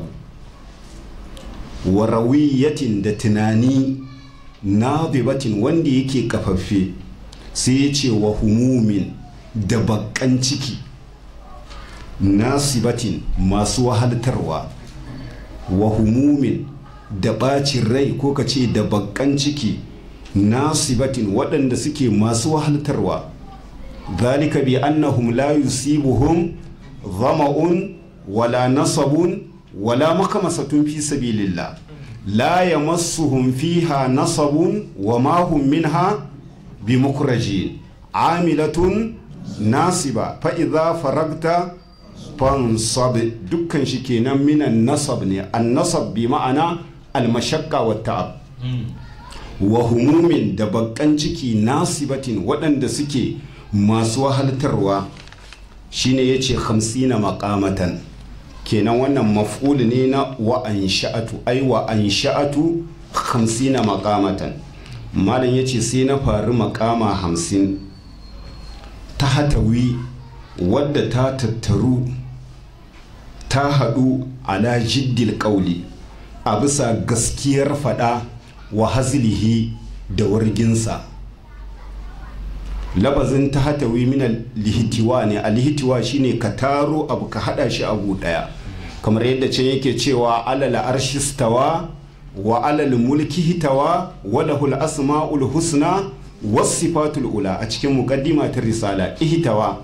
wa rawiyatin da tunani nazibatin wanda yake kafaffe sai ya ce wa humumin da bakan ciki nasibatin masu wahaltarwa wa humumin da bacin rai ko ka ce da bakan ciki nasibatin waɗanda suke masu wahaltarwa zalika bi annahum la yusibuhum zama'un wala nasabun wala makamasatun fi sabilillah la yamassuhum fiha nasabun wa ma hum minha bimukrajin amilatun nasiba fa idza faragta fansab dukkan shi kenan minan nasab ne an nasab bi ma'ana almashakka wa ta'ab wa humumin da bakan ciki nasibatin waɗanda suke masu wahaltarwa shine yace hamsina maƙamatan kenan wannan maf'ul ne na wa an sha'atu ai wa an sha'atu hamsina maƙamatan malam yace sai na faru maƙama hamsin ta hatawi wadda ta tattaru ta haɗu ala jiddil ƙauli a bisa gaskiyar faɗa wa hazilihi da warginsa labazin ta hatawi mina lihitiwa ne a lihitiwa shine ka taro abu ka hada shi abu daya kamar yadda can yake cewa alal arshistawa wa alal mulki hitawa wa lahul asma'ul husna was sifatul ula a cikin muqaddima ta risala ihtawa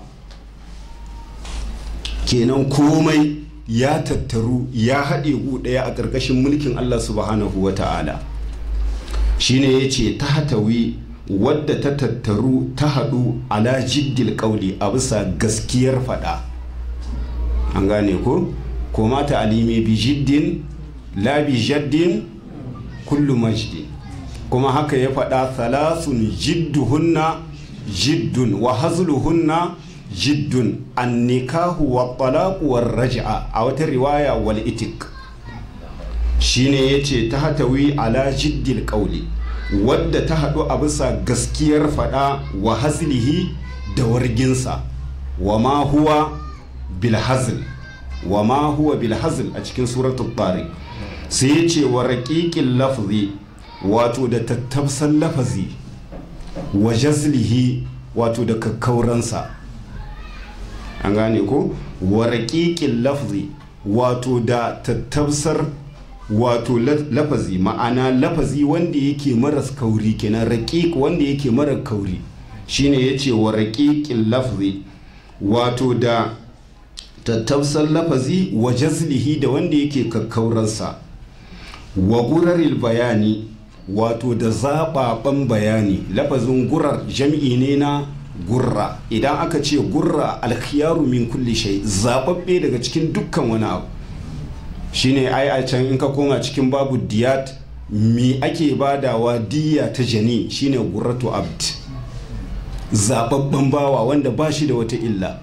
kenan komai ya tattaru ya haɗe gu ɗaya a ƙarƙashin mulkin Allah subhanahu wa ta'ala shine ya ce ta hatawi wadda ta tattaru ta haɗu ala jiddil ƙauli a bisa gaskiyar faɗa an gane ko ko mata alime bi jiddin la bi jaddin kullu majdi kuma haka ya faɗa thalathun jidduhunna jiddun wa hazluhunna jiddun annikahu wa talaqu war raj'a a wata riwaya wal itik shine yace ta hatawi ala jiddil qawli wadda ta haɗu a bisa gaskiyar faɗa wa hazlihi da warginsa wa ma huwa bil hazl wa ma huwa bil hazl a cikin suratul tariq sai yace wa raqiqil lafzi wato da tattabsan lafazi wa jazlihi wato da kakkauransa an gane ko wa raƙiƙin lafzi wato da tattabsar wato lafazi ma'ana lafazi wanda yake maras kauri kenan raƙiƙ wanda yake mara kauri shine ya ce wa raƙiƙin lafzi wato da tattabsar lafazi wa jazlihi da wanda yake kakkauransa wa guraril bayani wato da zaɓaɓen bayani lafazin gurar jam'i ne na gurra idan aka ce gurra alkhiyaru min kulli shay zababbe daga cikin dukkan wani abu shine ai a can in ka koma cikin babu diyat mi ake badawa diya ta jani shine gurratu abd zababban bawa wanda ba shi da wata illa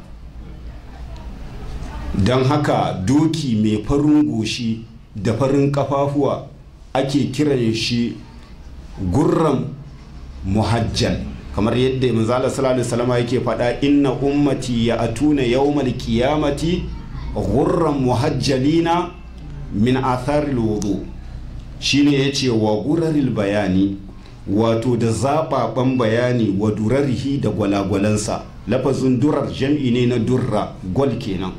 don haka doki mai farin goshi da farin kafafuwa ake kiran shi gurran muhajjal kamar yadda manzala sallallahu alaihi wasallam yake faɗa inna ummati ya atuna yawmal qiyamati ghurran muhajjalina min atharil wudu shine yace wa guraril bayani wato da zababan bayani wa durarihi da gwalagwalansa lafazin durar jam'i ne na durra gwal kenan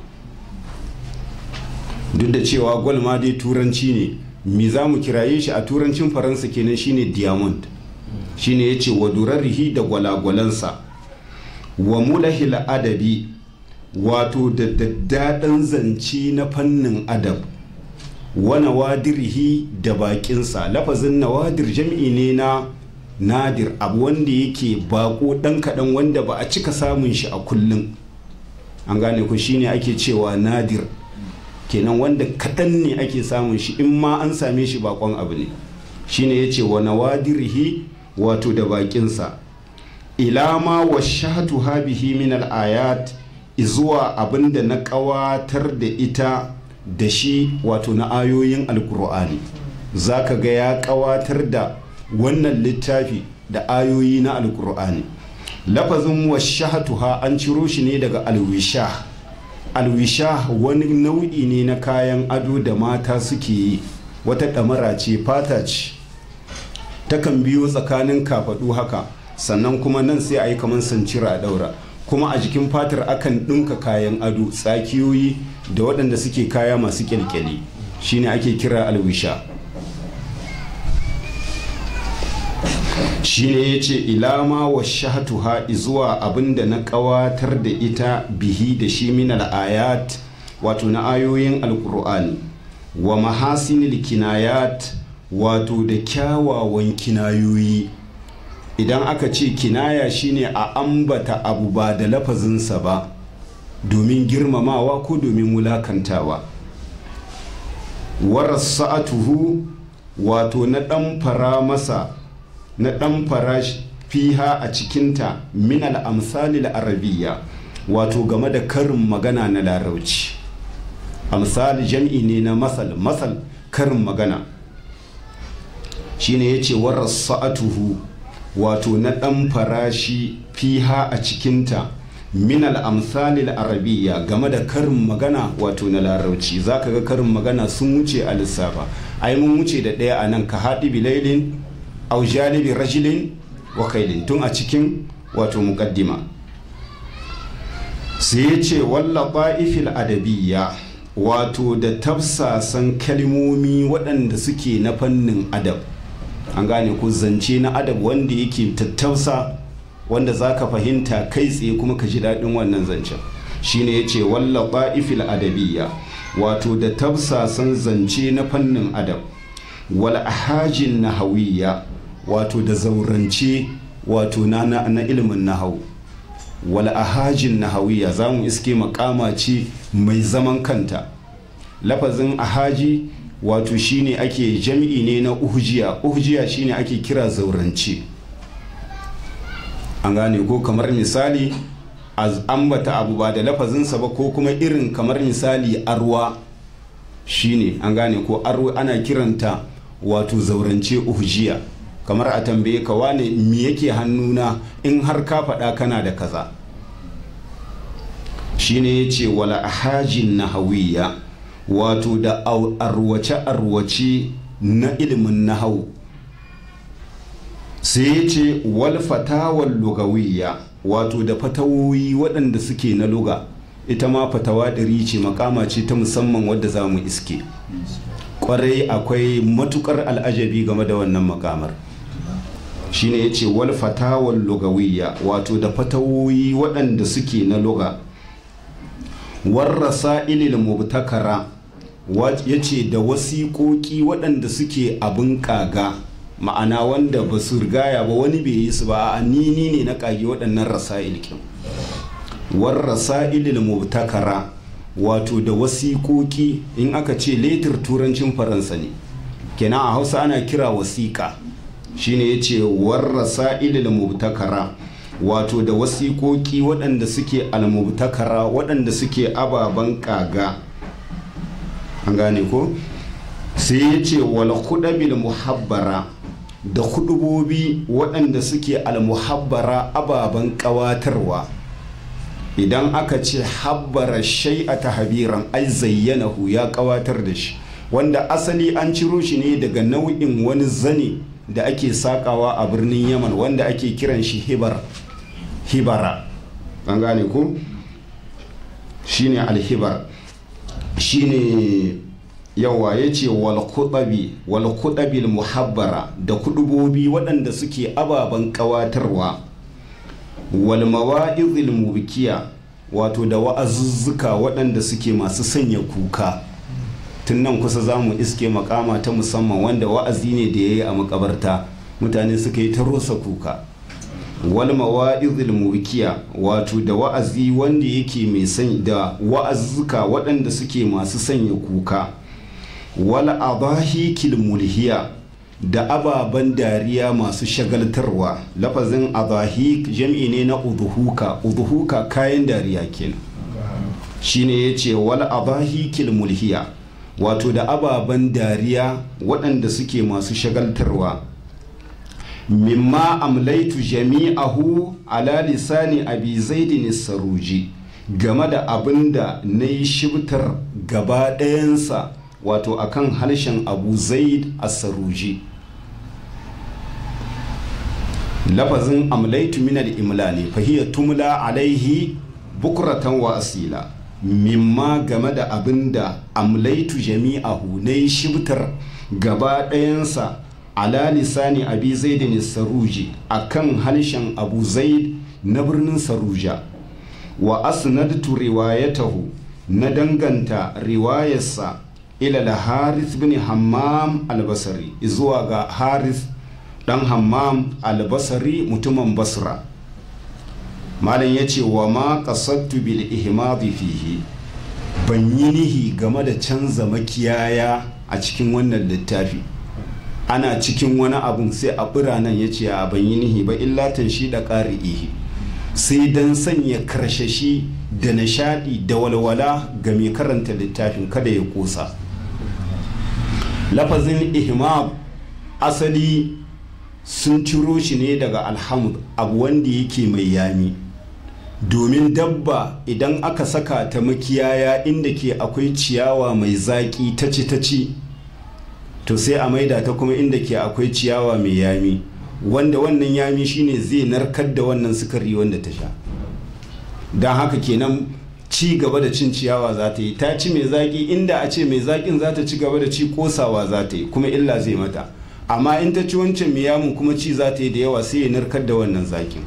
duk da cewa gwal ma dai turanci ne me za mu kiraye shi a turancin faransa kenan shine diamond shine ya ce wa durarrihi da gwalagwalansa wa mulahil adabi wato da daddaɗan zance na fannin adab wa nawadirihi da bakinsa lafazin nawadir jam'i ne na nadir abu wanda yake bako dan kaɗan wanda ba a cika samun shi a kullum an gane ku shine ake cewa nadir kenan wanda kaɗan ne ake samun shi in ma an same shi bakon abu ne shine ya ce wa nawadirihi wato da bakinsa ilama wa shahatu habihi min al'ayat izuwa abinda na ƙawatar da ita da shi wato na ayoyin alkur'ani za ka ga ya ƙawatar da wannan littafi da ayoyi na alkur'ani lafazin washahatuha an ciro shi ne daga alwisha alwisha wani nau'i ne na kayan ado da mata suke yi wata ɗamara ce fata ce takan biyo tsakanin kafaɗu haka sannan kuma nan sai a yi kamar sancira a ɗaura kuma a jikin fatar akan ɗinka kayan ado tsakiyoyi da waɗanda suke kaya masu kyalkyali shine ake kira alwisha shine ya ce ilama wa shahatuha zuwa abinda na ƙawatar da ita bihi da shi min ayat wato na ayoyin alkur'ani wa mahasinil kinayat wato da kyawawan kinayoyi idan aka ce kinaya shine a ambata abu ba da lafazinsa ba domin girmamawa ko domin wulakantawa warasa'atuhu wato na ɗan fara masa na ɗan fara fiha a cikinta min al'amsali arabiyya wato game da karin magana na larauci amsali jam'i ne na masal masal karin magana shine ya ce warasa'atuhu wato na ɗan farashi fiha a cikinta min al'amsalil arabiya game da karin magana wato na larauci za ka ga karin magana sun wuce a lissafa ai mun wuce da ɗaya a nan ka haɗi bilailin au jalibi rajilin wa kailin tun a cikin wato muƙaddima sai ya ce walla ba'ifil adabiyya wato da tafsasan kalmomi waɗanda suke na fannin adab an gane ko zance na adab wanda yake tattausa wanda za ka fahimta kai tsaye kuma ka ji daɗin wannan zancen shine ya ce walla ba'ifil adabiyya wato da tafsasan zance na fannin adab wal ahajin nahawiyya wato da zaurance wato na, na, na ilimin nahau wal ahajin nahawiyya za mu iske makama ce mai zaman kanta lafazin ahaji wato shine ake jam'i ne na uhjiya uhjiya shine ake kira zaurance an gane ko kamar misali ambata abu ba da lafazinsa ba ko kuma irin kamar misali arwa shine an gane ko arwa ana kiranta wato zaurance uhjiya kamar a tambaye ka wane me yake hannuna in har ka faɗa kana da kaza shine ya ce wala ahajin nahawiyya wato da arwace-arwace na ilimin nahau sai ya ce wal fatawar lugawiyya wato da fatawoyi waɗanda suke na luga ita ma fatawa ɗari ce makama ce ta musamman wadda za mu iske ƙwarai akwai matukar al'ajabi game da wannan makamar shine ya ce wal fatawar lugawiyya wato da fatawoyi waɗanda suke na luga warrasa ilil mubtakara ya ce da wasiƙoƙi waɗanda suke abin ƙaga ma'ana wanda ba su rigaya ba wani bai yi su ba a nini ne na ƙage waɗannan rasa'il kin warrasa ilil mubtakara wato da wasiƙoƙi in aka ce letir turancin faransa ne kenan a hausa ana kira wasiƙa shine ya ce warrasa ilil mubtakara wato da wasiƙoƙi waɗanda suke almubtakara waɗanda suke ababen ƙaga an gane ko sai ya ce wal hudabil muhabbara da hudubobi waɗanda suke almuhabbara ababen ƙawatarwa idan aka ce habbara shai a tahabiran ai zayyanahu ya ƙawatar da shi wanda asali an ciro shi ne daga nau'in wani zane da ake sakawa a birnin yaman wanda ake kiran shi hibar hibara an gane ku shine alhibar shine yawa ya ce walkudabil muhabbara da kudubobi waɗanda suke ababen ƙawatarwa walmawa'izil mubikiya wato da wa'azuzzuka waɗanda suke masu sanya kuka tun nan kusa za mu iske makama ta musamman wanda wa'azi ne da ya yi a makabarta mutane suka yi ta rosa kuka wal mawa'izil mubikiya wato da wa'azi wanda yake mai san da wa'azzuka waɗanda suke masu sanya kuka wal adahikil mulhiya da ababen dariya masu shagaltarwa lafazin adahik jam'i ne na udhuka udhuka kayan dariya kenan shine yace wal adahikil mulhiya wato da ababen dariya waɗanda suke masu shagaltarwa mimma amlaitu jami'ahu ala lisani abi zaidin saruji game da abin da na yi shibtar gaba ɗayansa wato akan harshen abu zaid saruji lafazin amlaitu minal imla ne fahiyar tumla alaihi bukuratan wa asila mimma game da abin da amlaitu jami'ahu na yi shibtar gaba ɗayansa ala lisani abi zaidin saruji a kan harshen abu zaid na birnin saruja wa asnadtu riwayatahu na danganta riwayarsa ila haris bin hammam albasari zuwa ga haris dan hammam albasari mutumin basra malam ya ce wa ma kasattu bil ihmadi fihi ban yi nihi game da canza makiyaya a cikin wannan littafi ana cikin wani abun sai a biranen ya ce a ban yi nihi ba illatan shi da ƙari ihi sai don sanya karshashi da nishadi da walwala ga mai karanta littafin kada ya kosa lafazin ihmad asali sun ciro shi ne daga alhamd abu wanda yake mai yami domin dabba idan aka saka ta makiyaya inda ke akwai ciyawa mai zaƙi ta ci ta ci to sai a maida ta kuma inda ke akwai ciyawa mai yami wanda wannan yami shine zai narkar da wannan sukari wanda ta sha don haka kenan ci gaba da cin ciyawa za ta yi ta ci mai zaƙi inda a ce mai zaƙin za ta ci gaba da ci kosawa za ta yi kuma illa zai mata amma in ta ci wancan mai yamun kuma ci za ta yi da yawa sai ya narkar da wannan zaƙin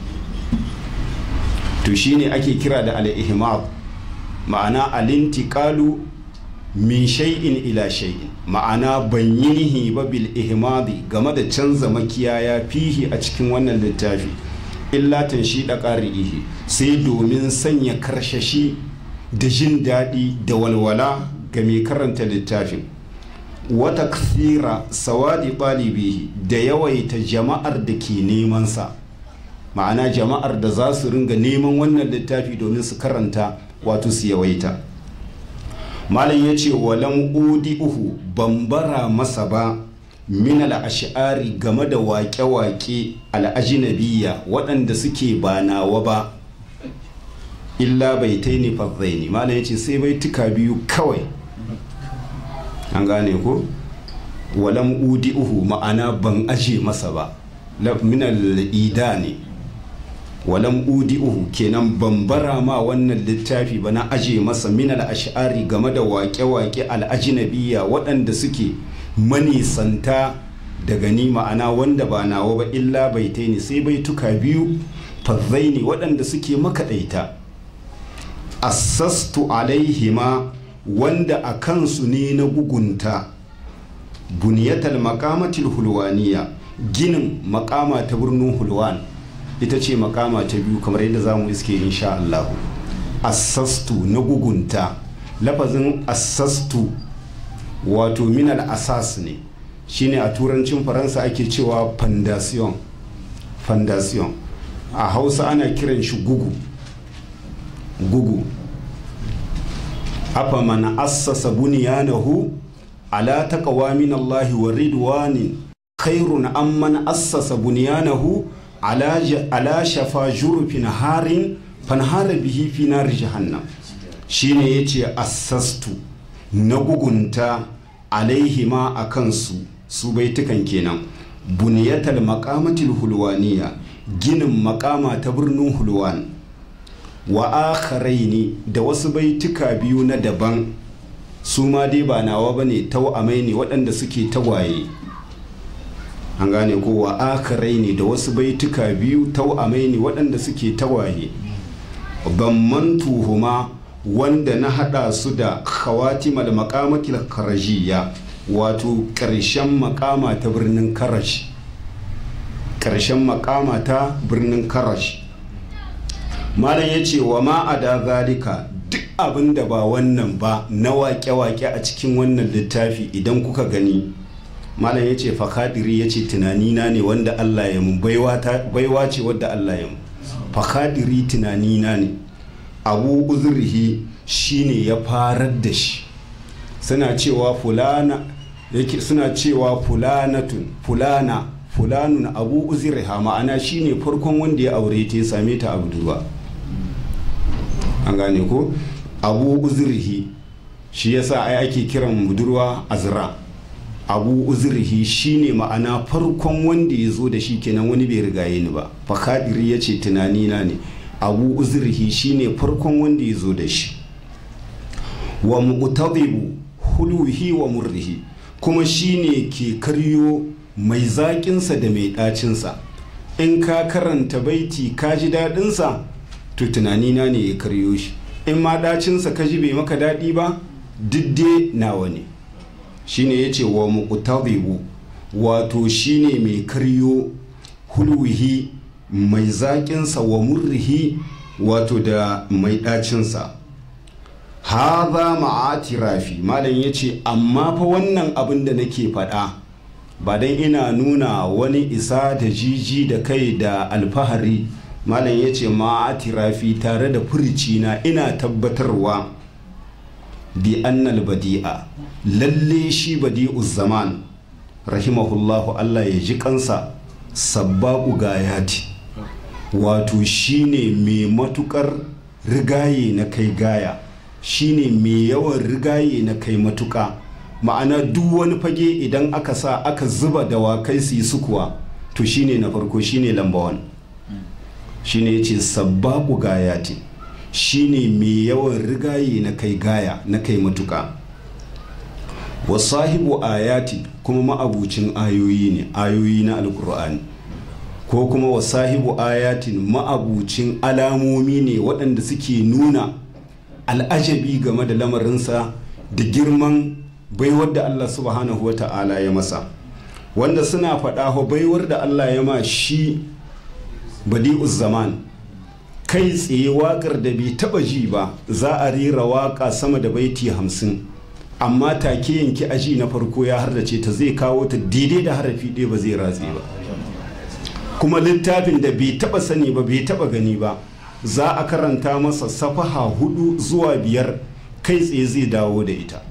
to shine ake kira da al-ihmad ma'ana al-intiqalu min shay'in ila shay'in ma'ana ban yi nihi ba bil ihmadi game da canza makiyaya fihi a cikin wannan littafi illa shi da ƙari'ihi sai domin sanya karshashi da jin daɗi da walwala ga mai karanta littafin wata kasira sawadi ɗalibihi da yawaita jama'ar da ke nemansa ma'ana jama'ar da za su ringa neman wannan littafi domin su karanta wato su yawaita malam ya ce walan udi uhu bambara masa ba min al'ashari game da waƙe-waƙe al'ajinabiya waɗanda suke ba nawa ba illa bai taini fazzaini malam ya ce sai bai tuka biyu kawai an gane ko walan udi uhu ma'ana ban aje masa ba min al'ida ne walam udi'uhu kenan bambara ma wannan littafi ba na aje masa min ash'ari game da waƙe-waƙe al'ajinabiya waɗanda suke manisanta daga ni ma'ana wanda ba nawa ba illa baitai ne sai baituka biyu fazzai ne waɗanda suke makaɗaita assastu alaihima wanda a kansu ne na gugunta buniyatal makamatil hulwaniya ginin makama ta birnin hulwan ita ce makama ta biyu kamar yadda za mu iske insha Allah assastu na gugunta lafazin assastu wato minal asas ne shine a turancin faransa ake cewa fondation fondation a hausa ana kiran shi gugu gugu afa man assasa bunyanahu ala taqwa min Allah wa ridwanin khairun amman assasa bunyanahu ala shafa jurufin harin fanhara bihi fi nar jahannam shine yace assastu na gugunta alaihima a kansu su baitukan kenan buniyatal makamatil hulwaniya ginin makama ta birnin hulwan wa akharaini da wasu baituka biyu na daban su ma dai ba nawa bane tau'amai ne waɗanda suke tagwaye an gane ko wa akarai ne da wasu baituka biyu tau'amai ne waɗanda suke tawaye ban tuhuma wanda na hada su da khawatimal maqamatil karajiyya wato ƙarshen makama ta birnin karash ƙarshen makama ta birnin karash malam ya ce wa ma a da zalika duk abin da ba wannan ba na waƙe-waƙe a cikin wannan littafi idan kuka gani malam ya ce fakadiri ya ce tunanina ne wanda allah ya mu baiwa ce wadda allah ya mu fakadiri tunanina ne abu uzurhi shine ya farar da shi suna cewa fulana yake suna cewa fulanatun fulana fulanun abu uzurha ma'ana shine farkon wanda ya aure ta ya same ta abduwa an gane ko abu uzurhi shi yasa ai ake kiran budurwa azra abu uzurhi shine ma'ana farkon wanda ya zo da shi kenan wani bai rigaye ni ba fakadiri ya ce tunanina ne abu uzurhi shine farkon wanda ya zo da shi wa muqtadibu huluhi wa murrihi kuma shine ke karyo mai zaƙinsa da mai ɗacinsa in ka karanta baiti ka ji daɗinsa to tunanina ne ya karyo shi in ma ɗacinsa ka ji bai maka daɗi ba didde nawa ne shine ya ce wa muqtadibu wato shine mai karyo huluhi mai zaƙinsa wa murrihi wato da mai ɗacinsa haza ma'atirafi malam ya ce amma fa wannan abin da nake faɗa ba dan ina nuna wani isa da jiji da kai da alfahari malam ya ce ma'atirafi tare da furicina ina tabbatarwa bi annal badi'a lalle shi badi'u zaman rahimahullahu allah ya ji kansa sabbaku gayati wato shine mai matukar rigaye na kai gaya shine mai yawan rigaye na kai matuka ma'ana duk wani fage idan aka sa aka zuba dawakai su yi sukuwa to shine na farko shine lamba wan shine yace sabbaku gayati shine mai yawan rigaye na kai gaya na kai matuka wa sahibu ayati kuma ma'abucin ayoyi ne ayoyi na alkur'ani ko kuma wa sahibu ayatin ma'abucin alamomi ne waɗanda suke nuna al'ajabi game da lamarinsa da girman baiwar da Allah subhanahu wa ta'ala ya masa wanda suna faɗa baiwar da Allah ya ma shi badi'uz zaman kai tsaye waƙar da bai taɓa ji ba za a rera waƙa sama da baiti hamsin amma take yanki aji na farko ya hardace ta zai kawo ta daidai da harafi ɗaya ba zai ratse ba kuma littafin da bai taɓa sani ba bai taɓa gani ba za a karanta masa safaha hudu zuwa biyar kai tsaye zai dawo da ita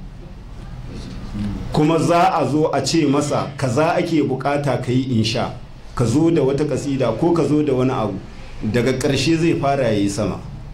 kuma za a zo a ce masa kaza ake bukata ka yi insha ka zo da wata kasida ko ka zo da wani abu daga ƙarshe zai fara ya yi sama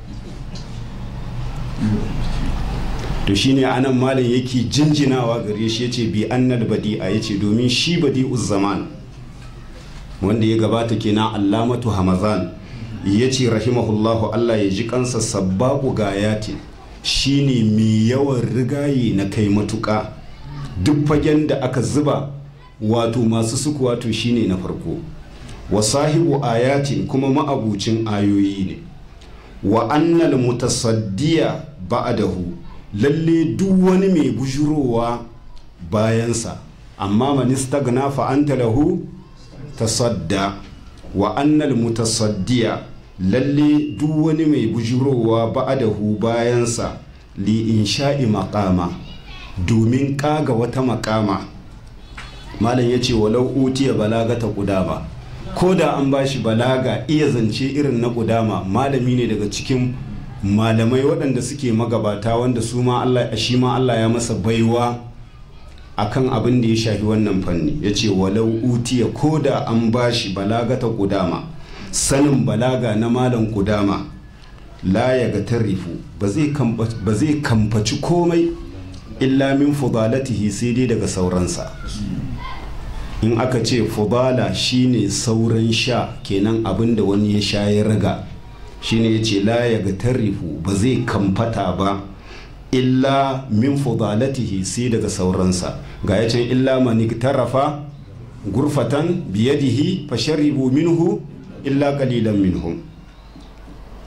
to shine anan malam yake jinjinawa gare shi yace bi annal badi'a yace domin shi badi'uz zaman wanda ya gabata kenan allamatu hamazan yace rahimahullahu Allah ya ji kansa sabbaku gayati shine mai yawan rigaye na kai matuka duk fagen da aka zuba wato masu suku wato shine na farko wa sahibu ayatin kuma ma'abucin ayoyi ne wa annal mutasaddiya ba'dahu lalle duk wani mai bujurowa bayansa amma manista gana fa'anta lahu tasadda wa annal mutasaddiya lalle duk wani mai bujurowa ba'adahu bayansa li insha'i makama domin kaga wata makama malam ya ce walau utiya balagata kudama ko da an bashi balaga iya zance irin na kudama malami ne daga cikin malamai waɗanda suke magabata wanda su ma Allah shi ma Allah ya masa baiwa akan abin da ya shafi wannan fanni ya ce walau utiya ko da an bashi balagata kudama sanin balaga na malam kudama la ya ga tarifu ba zai kamfaci komai illa min fudalatihi sai dai daga sauransa in aka ce fudala shine sauran sha kenan abin da wani ya sha ya raga shine ya ce la ya ga tarifu ba zai kamfata ba illa min fudalatihi sai daga sauransa ga ya can illa mani tarafa gurfatan biyadihi fasharibu minhu illa qalilan minhum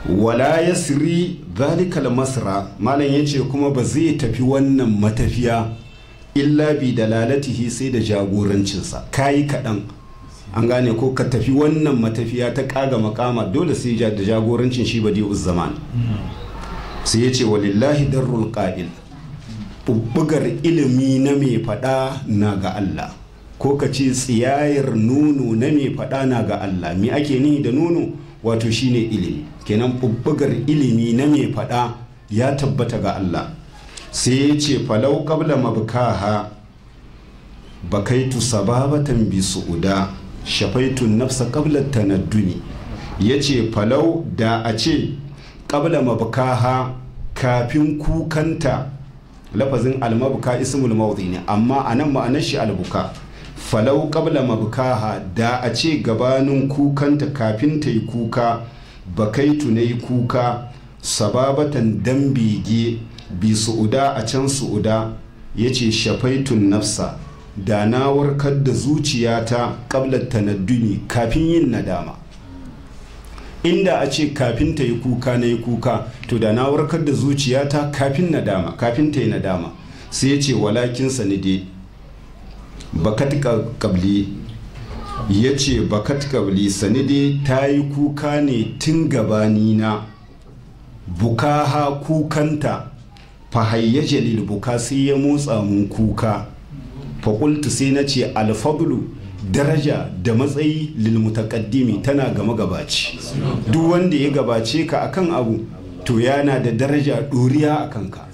wala yasri zalikal masra malam yace kuma ba zai tafi wannan matafiya illa bi dalalatihi sai da jagorancinsa kayi kaɗan an gane ko ka tafi wannan matafiya ta kaga makama dole sai da jagorancin shi badi zaman sai ya ce walillahi darrul qa'il bubbugar ilimi na mai fada na ga Allah ko ka ce tsiyayar nono na mai fada na ga Allah me ake ni da nono wato shine ilimi kenan bubbugar ilimi na mai fada ya tabbata ga Allah sai ya ce falau qabla mabkaha bakaitu sababatan bi su'uda shafaitun nafsa qabla tanadduni yace falau da a ce qabla mabkaha kafin kukanta lafazin almabka ismul mawdi ne amma anan ma'anar shi albuka falau qabla mabkaha da a ce gabanin kukanta kafin ta yi kuka bakaitu na yi kuka sababatan dan bege bi su'uda a can su'uda yace shafaitun nafsa da na warkar da zuciyata ƙablar tanadduni kafin yin nadama inda a ce kafin ta yi kuka na yi kuka to da na warkar da zuciyata kafin nadama kafin ta yi nadama sai ya ce walakin sanide bakat kabli ya ce bakat kabli sanide ta yi kuka ne tun gabanina bukaha kukanta fahayyaje lil buka sai ya motsa mun kuka faƙultu sai na ce alfablu daraja da matsayi lilmutakaddimi tana gama gabaci duk wanda ya gabace ka akan abu to yana da daraja ɗoriya a kanka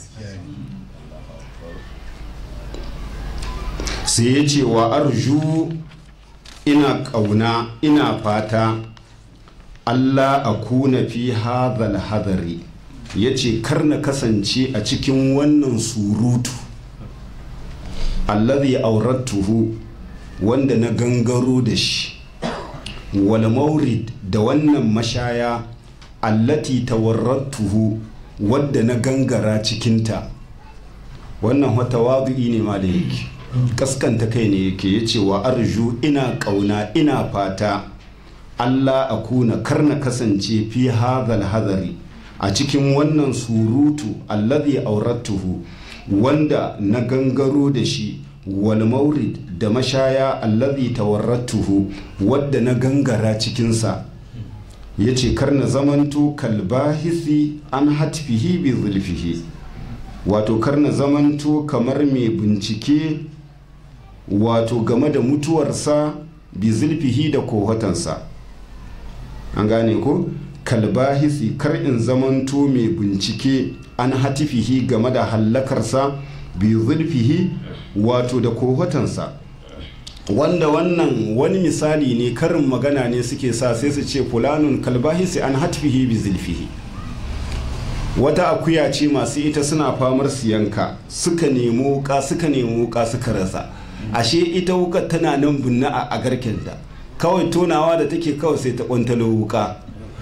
sai ya ce wa arju ina ƙauna ina fata allah a kuna fi hadhal hadari ya ce kar na kasance a cikin wannan surutu alladhi aurattuhu wanda na gangaro da shi wal maurid da wannan mashaya allati tawarrattuhu wadda na gangara cikinta wannan wata wadu'i ne ma da yake kaskanta kai ne yake ya ce wa arju ina kauna ina fata allah a kuna karna kasance fi hadhal hadari a cikin wannan surutu alladhi aurattuhu wanda na gangaro da shi wal maurid da mashaya allazi tawarratuhu wadda na gangara cikinsa ya ce karna zamanto kalbahisi an hatfihi bi zulfihi wato karna zamanto kamar mai bincike wato game da mutuwarsa bi zulfihi da kohotansa an gane ko kalbahisi kar in zamanto mai bincike an hatifihi game da hallakarsa bi zulfihi wato da kohotansa wanda wannan wani misali ne karin magana ne suke sa sai su ce fulanun kalbahisi an hatfihi bi zulfihi wata akuya ce masu ita suna famar siyanka suka nemi wuka suka nemi wuka suka rasa ashe ita wuka tana nan bunna a garkenta kawai tonawa da take kawai sai ta kwantalo wuka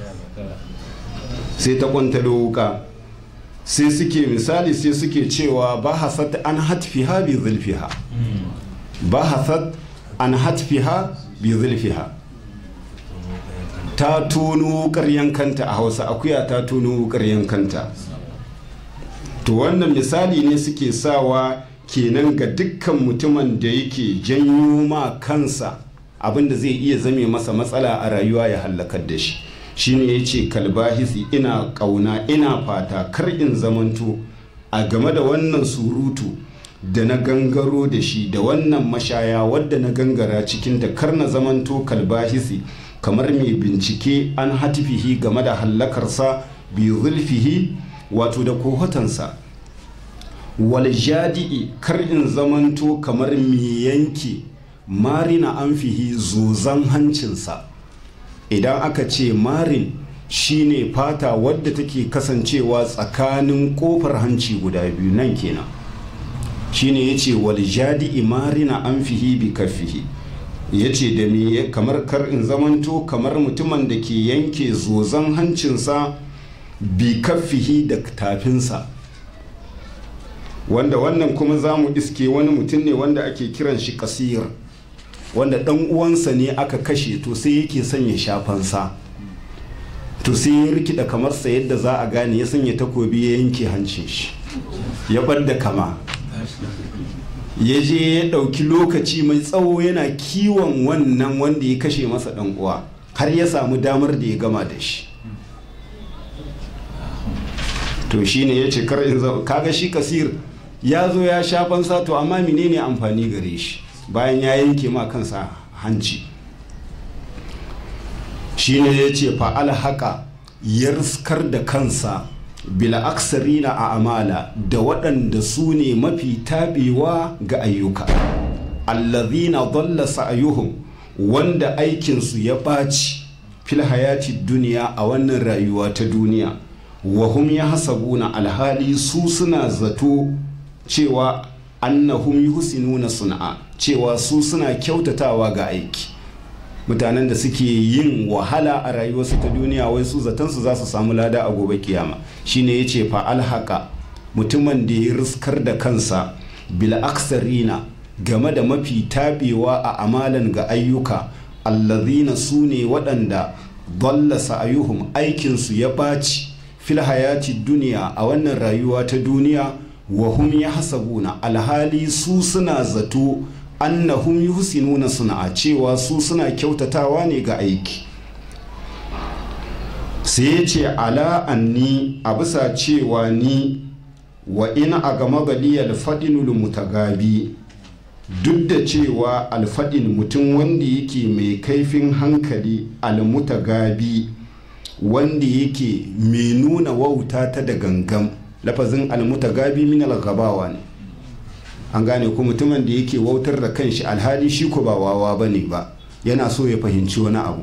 sai ta kwantalo wuka sai suke misali sai suke cewa ba hasat an hatfiha bi zulfiha ba hasat an hatfiha bi zulfiha ta tono wukar yankanta a hausa akuya ta tono wukar yankanta to wannan misali ne suke sawa kenan ga dukkan mutumin da yake janyo ma kansa abinda zai iya zame masa matsala a rayuwa ya hallakar da shi shine ya ce kalbahisi ina kauna ina fata kar in zamanto a game da wannan surutu da na gangaro da shi da wannan mashaya wadda na gangara cikin da kar na zamanto kalbahisi kamar mai bincike an hatifihi game da hallakarsa bi zulfihi wato da kohotansa wal jadi'i kar in zamanto kamar mai yanke marina anfihi zozan hancinsa idan aka ce marin shine fata wadda take kasancewa tsakanin kofar hanci guda biyu nan kenan shine yace wal jadi'i marina anfihi bi kaffihi yace da me kamar kar in zamanto kamar mutumin da ke yanke zozan hancinsa bi kaffihi da tafinsa wanda wannan kuma za mu iske wani mutum ne wanda ake kiran shi kasir wanda dan uwansa ne aka kashe to sai yake son ya shafansa to sai ya rikida kamar sa yadda za a gane ya sanya takobi ya yanke hancin shi ya ɓadda kama ya je ya ɗauki lokaci mai tsawo yana kiwon wannan wanda ya kashe masa ɗan uwa har ya samu damar da ya gama da shi to shine ya ce kar in kaga shi kasir ya zo ya sha fansa to amma menene amfani gare shi bayan ya yanke ma kansa hanci shine ya ce fa'al haka ya riskar da kansa bila aksarina a amala da waɗanda su ne mafi taɓewa ga ayyuka allazina dalla sa'ayuhum wanda aikinsu ya ɓaci fil hayati duniya a wannan rayuwa ta duniya wahum ya hasabuna alhali su suna zato cewa annahum yuhsinuna sun'a cewa su suna kyautatawa ga aiki mutanen da suke yin wahala a rayuwarsu ta duniya wai su zatansu za su samu lada a gobe kiyama shine ya ce fa alhaka mutumin da ya riskar da kansa bil aksarina game da mafi tabewa a amalan ga ayyuka allazina su ne waɗanda dalla sa'ayuhum aikinsu ya ɓaci fil hayati duniya a wannan rayuwa ta duniya wa hum yahsabuna alhali su suna zato annahum yuhsinuna suna cewa su suna kyautatawa ne ga aiki sai ya ce ala anni a bisa cewa ni wa ina a gama gali alfadinul mutagabi duk da cewa alfadin mutum wanda yake mai kaifin hankali almutagabi wanda yake mai nuna wauta ta da gangam lafazin almutagabi min algabawa ne an gane ko mutumin da yake wautar da kanshi alhali shi ko ba wawa ba ne ba yana so ya fahimci wani abu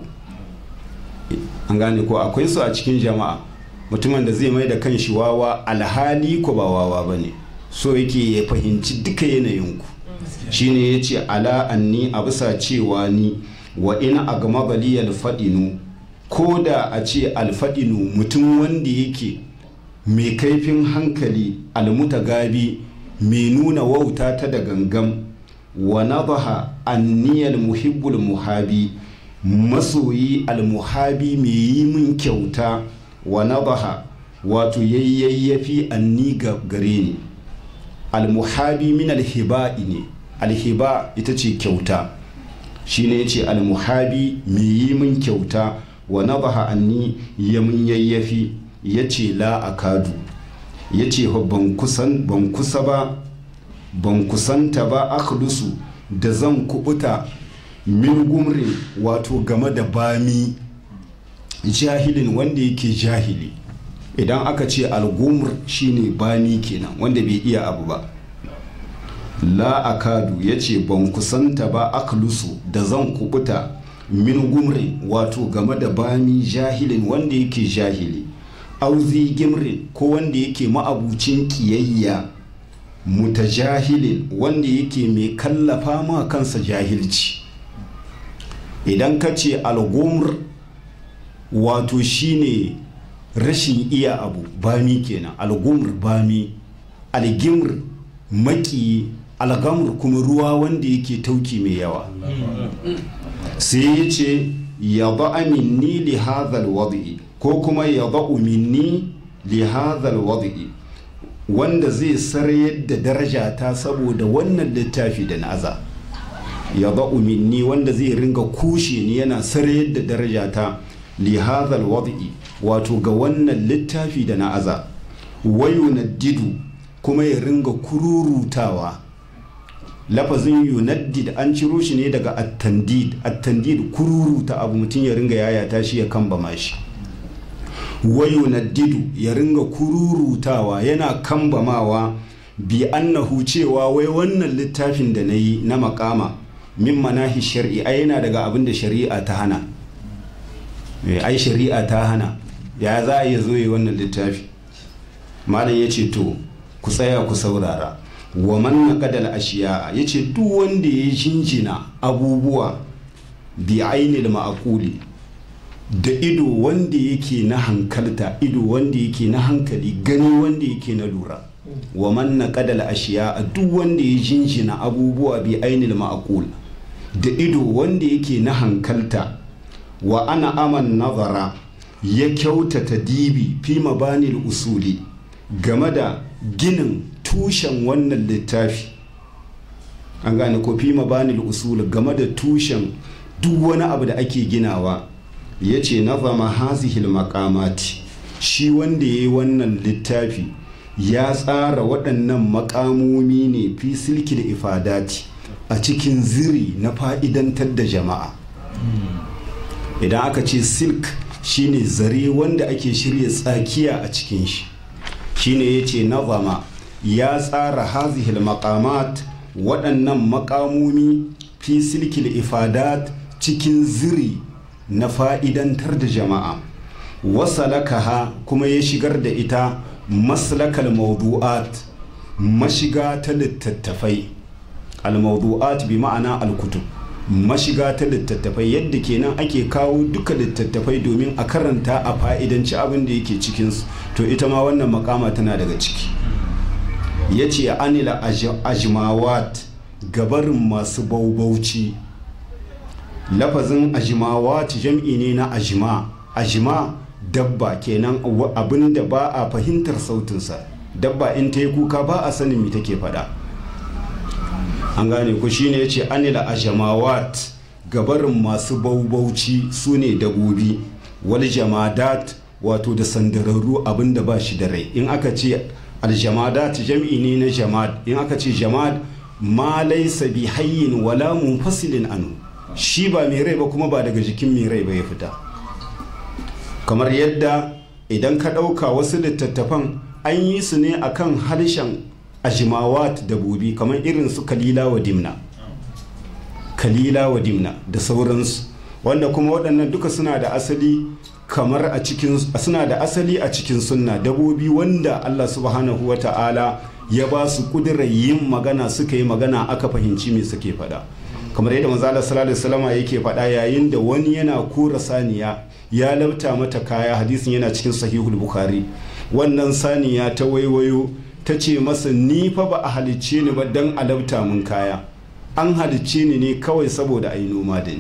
an gane ko akwai su a cikin jama'a mutumin da zai mai da kanshi wawa alhali ko ba wawa ba ne so yake ya fahimci duka yanayinku shine ya ce ala anni a bisa cewa ni wa ina a gama bali alfaɗinu ko da a ce alfaɗinu mutum wanda yake mai kaifin hankali almutagabi mai nuna wauta ta da gangam wa nadaha anniyal muhibbul muhabi masoyi almuhabi mai yi min kyauta wa nadaha wato yayyayyafi anni ga gare ni almuhabi min alhiba'i ne alhiba ita ce kyauta shine yace almuhabi mai yi min kyauta wa nadaha anni ya mun yayyafi yace la akadu ya ce ban kusan ban kusa ba ban kusanta ba akhlusu da zan kubuta min gumrin wato game da bami jahilin wanda yake jahili idan aka ce algumr shine bami kenan wanda bai iya abu ba la akadu ya ce ban kusanta ba akhlusu da zan kubuta min gumrin wato game da bami jahilin wanda yake jahili auzi gimrin ko wanda yake ma'abucin kiyayya mutajahilin wanda yake mai kallafa ma kansa jahilci idan ka ce algumr wato shine rashin iya abu bami kenan algumr bami algimr maki algamur kuma ruwa wanda yake tauki mai yawa sai ya ce ya ba minni li hadhal wadi ko kuma ya ba minni li hadhal wadi wanda zai sarayar da daraja ta saboda wannan littafi da na aza ya ba minni wanda zai ringa kushe ni yana sarayar da daraja ta li hadhal wadi wato ga wannan littafi da na aza wayu didu kuma ya ringa kururutawa lafazin yunaddid an ciro shi ne daga attandid attandid kururuta abu mutum ya ringa yayata shi ya kambama shi wa yunaddidu ya ringa kururutawa yana kambamawa bi annahu cewa wai wannan littafin da na yi na makama min manahi shar'i ai yana daga abin da shari'a ta hana ai shari'a ta hana ya za a iya zo yi wannan littafi malam ya ce to ku tsaya ku saurara wa man naqadal ashiya yace duk wanda ya jinjina abubuwa bi ainil ma'quli da ido wanda yake na hankalta ido wanda yake na hankali gani wanda yake na lura wa man naqadal ashiya duk wanda ya jinjina abubuwa bi ainil ma'qul da ido wanda yake na hankalta wa ana aman nazara ya kyautata dibi fi mabanil usuli game da ginin tushen wannan littafi an gane ko fi mabanil usuli game da tushen duk wani abu da ake ginawa ya ce nazama hazihil makamati shi wanda ya yi wannan littafi ya tsara waɗannan makamomi ne fi silki da ifadati a cikin ziri na fa'idantar da jama'a idan aka ce silk shine zare wanda ake shirya tsakiya a cikin shi shine ya ce nazama ya tsara hazihil makamat waɗannan makamomi fi silki da ifadat cikin ziri na fa'idantar da jama'a wasalakaha kuma ya shigar da ita maslakal mawdu'at mashiga ta littattafai al-mawdu'at bi ma'ana al-kutub mashiga ta littattafai yadda kenan ake kawo duka littattafai domin a karanta a fa'idanci abin da yake cikinsu to ita ma wannan makama tana daga ciki ya ce anila ajmawat gabarin masu baubauci lafazin ajmawat jam'i ne na ajma ajma dabba kenan abin da ba a fahimtar sautinsa dabba in ta yi kuka ba a sanin me take faɗa an gane ku shine ya ce anila ajamawat gabarin masu baubauci su ne dabobi wal jamadat wato da sandararru abin da ba shi da rai in aka ce aljamadat jam'i ne na jamad in aka ce jamad ma laisa bi hayyin wala munfasilin anu shi ba mai rai ba kuma ba daga jikin mai rai ba ya fita kamar yadda idan ka ɗauka wasu littattafan an yi su ne akan harshen ajimawat dabobi kamar irin su kalila wa dimna kalila wa dimna da sauransu wanda kuma waɗannan duka suna da asali kamar a cikin suna da asali a cikin sunna dabobi wanda Allah subhanahu wa ta'ala ya ba su kudirar yin magana suka yi magana aka fahimci me suke faɗa kamar yadda manzo Allah sallallahu alaihi wasallam yake faɗa yayin da wani yana kura saniya ya labta mata kaya hadisin yana cikin sahihul bukhari wannan saniya ta waiwayo ta ce masa ni fa ba a halicce ni ba don alabta mun kaya an halicce ni ne kawai saboda a yi noma da ni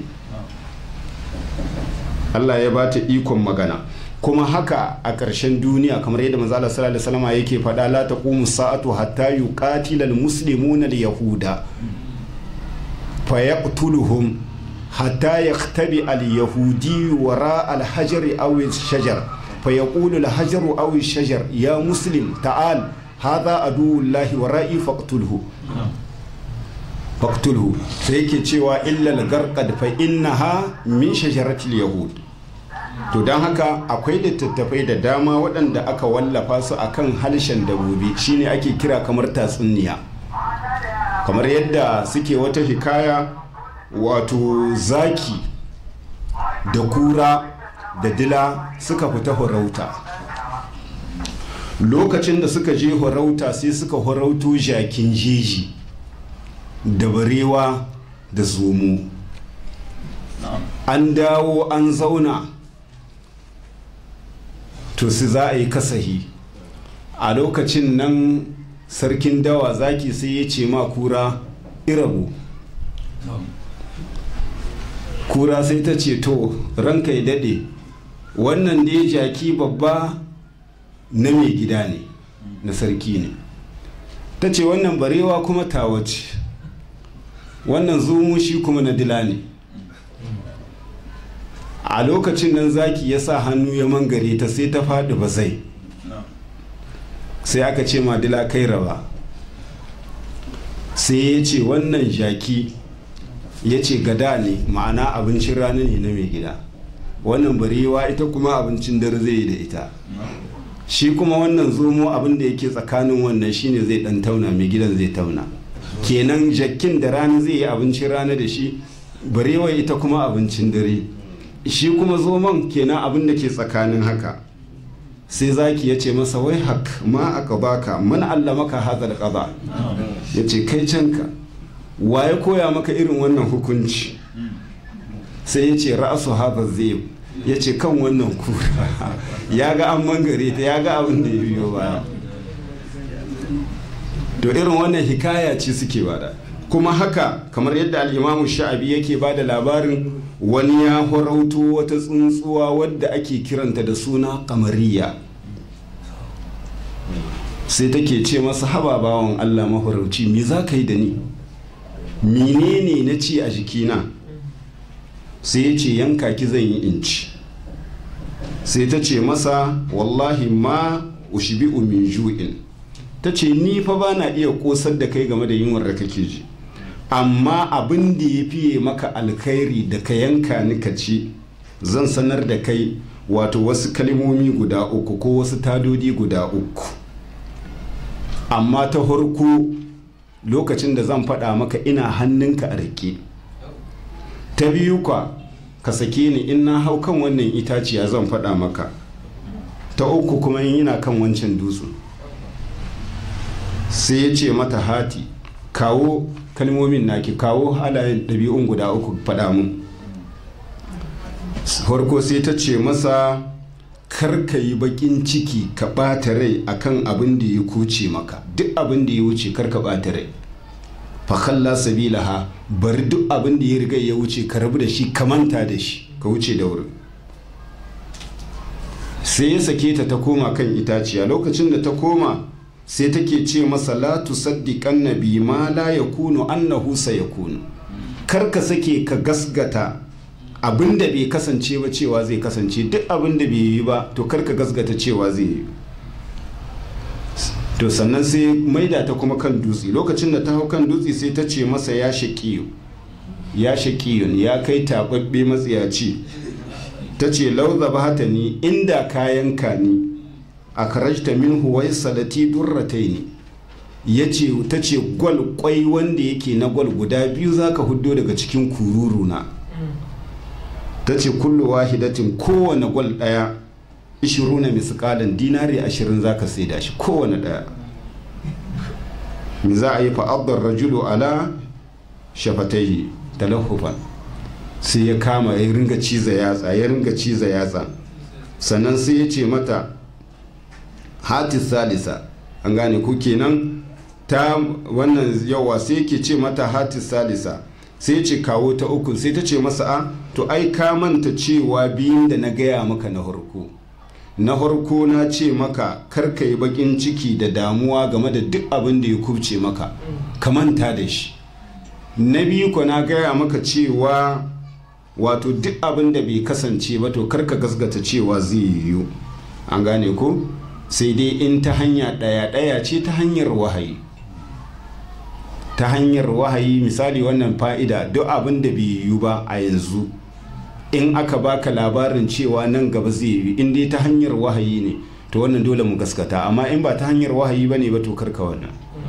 Allah ya bata ikon magana kuma haka a ƙarshen duniya kamar yadda manzo Allah sallallahu alaihi wasallam yake faɗa la taqumu sa'atu hatta yuqatila al-muslimuna al-yahuda fa yaqtuluhum hatta yaktabi al-yahudi wara al-hajari aw al-shajar fa yaqulu al-hajaru aw al-shajar ya muslim ta'al hadha aduwullahi wa ra'i faqtulhu faqtulhu sai yake cewa illa al-garqad fa innaha min shajaratil yahud to don haka akwai littattafai da dama waɗanda aka wallafa su akan harshen dabobi shine ake kira kamar tatsuniya kamar yadda suke wata hikaya wato zaki da kura da dila suka fita horauta lokacin da suka je horauta sai suka horauto jakin jeji da barewa da zomo an dawo an zauna to su za a yi kasahi a lokacin nan sarkin dawa zaki sai ya ce ma kura irabu kura sai ta ce to ranka ya daɗe wannan dai jaki babba na mai gida ne na sarki ne ta ce wannan barewa kuma tawace wannan zumu shi kuma na dila ne a lokacin nan zaki ya sa hannu ya mangare ta sai ta faɗi ba zai sai aka ce madila kai raba sai ya ce wannan jaki ya ce gada ne ma'ana abincin rana ne na mai gida wannan barewa ita kuma abincin dare zai yi da ita shi kuma wannan zomo abin da yake tsakanin wannan shine zai dan tauna mai gidan zai tauna kenan jakin da rana zai yi abincin rana da shi barewa ita kuma abincin dare shi kuma zoman kenan abin da ke tsakanin haka sai zaki ya ce masa wai hak ma aka baka man allamaka hadal qada ya ce kai canka waye koya maka irin wannan hukunci sai ya ce ra'asu hadha zai ya ce kan wannan kura ya ga an mangare ta ya ga abin da ya biyo baya to irin wannan hikaya ce suke bada kuma haka kamar yadda al'imamu sha'abi yake ba da labarin wani ya horauto wata tsuntsuwa wadda ake kiranta da suna kamariya sai take ce masa haba bawan allah mahorauci me za ka yi da ni menene na ci a jikina sai ya ce yanka ki zan yi inci sai ta ce masa wallahi ma ushibi'u min ju'in ta ce ni fa ba na iya kosar da kai game da yunwar da kake ji amma abin da ya fiye maka alkhairi da ka yanka ni ka ci zan sanar da kai wato wasu kalmomi guda uku ko wasu tadodi guda uku amma ta harko lokacin da zan faɗa maka ina hannunka a rike ta biyu kwa ka sake ni in na hau kan wannan itaciya zan faɗa maka ta uku kuma in yana kan wancan dutsen sai ya ce mata hati kawo kalmomin naki kawo halayen ɗabi'un guda uku faɗa mun farko sai ta ce masa karka yi bakin ciki ka ɓata rai akan abin da ya kuce maka duk abin da ya wuce karka ɓata rai fakalla sabilaha bari duk abin da ya riga ya wuce ka rabu da shi ka manta da shi ka wuce da wuri sai ya sake ta ta koma kan itaciya lokacin da ta koma sai take ce masa la tusaddiqan nabi ma la yakunu annahu sayakunu kar ka sake ka gasgata abin da bai kasance ba cewa zai kasance duk abin da bai yi ba to kar ka gasgata cewa zai yi to sannan sai maida ta kuma kan dutse lokacin da ta hau kan dutse sai ta ce masa ya shaƙiyu ya shaƙiyun ya kai taɓaɓɓe matsiyaci ta ce lauza ba ni inda kayan ka ni a karajta min huwai salati durratai ne ya ce ta ce gwal kwai wanda yake na gwal guda biyu za ka hudo daga cikin kururu na ta ce kullu wahidatin kowane gwal ɗaya ishiru na miskalin dinari ashirin za ka saida shi kowane ɗaya mi za a yi fa'abdar rajulu ala shafatai talahufan sai ya kama ya ringa ciza yatsa ya ringa ciza yatsa sannan sai ya ce mata hatis salisa an gane ku kenan ta wannan yawa sai yake ce mata hatis salisa sai ce kawo ta uku sai ta ce masa a to ai ka manta cewa biyun da na gaya maka na harko na harko na ce maka karka yi bakin ciki da damuwa game da duk abin da ya kubce maka ka manta da shi na biyu ko na gaya maka cewa wato duk abin da bai kasance ba to karka gasgata cewa zai yiwu an gane ko sai dai in ta hanya ɗaya ɗaya ce ta hanyar wahayi ta hanyar wahayi misali wannan fa'ida duk abin da bai yiwu ba a yanzu in aka baka labarin cewa nan gaba zai yi in dai ta hanyar wahayi ne to wannan dole mu gaskata amma in ba ta hanyar wahayi ba ne ba to karka wannan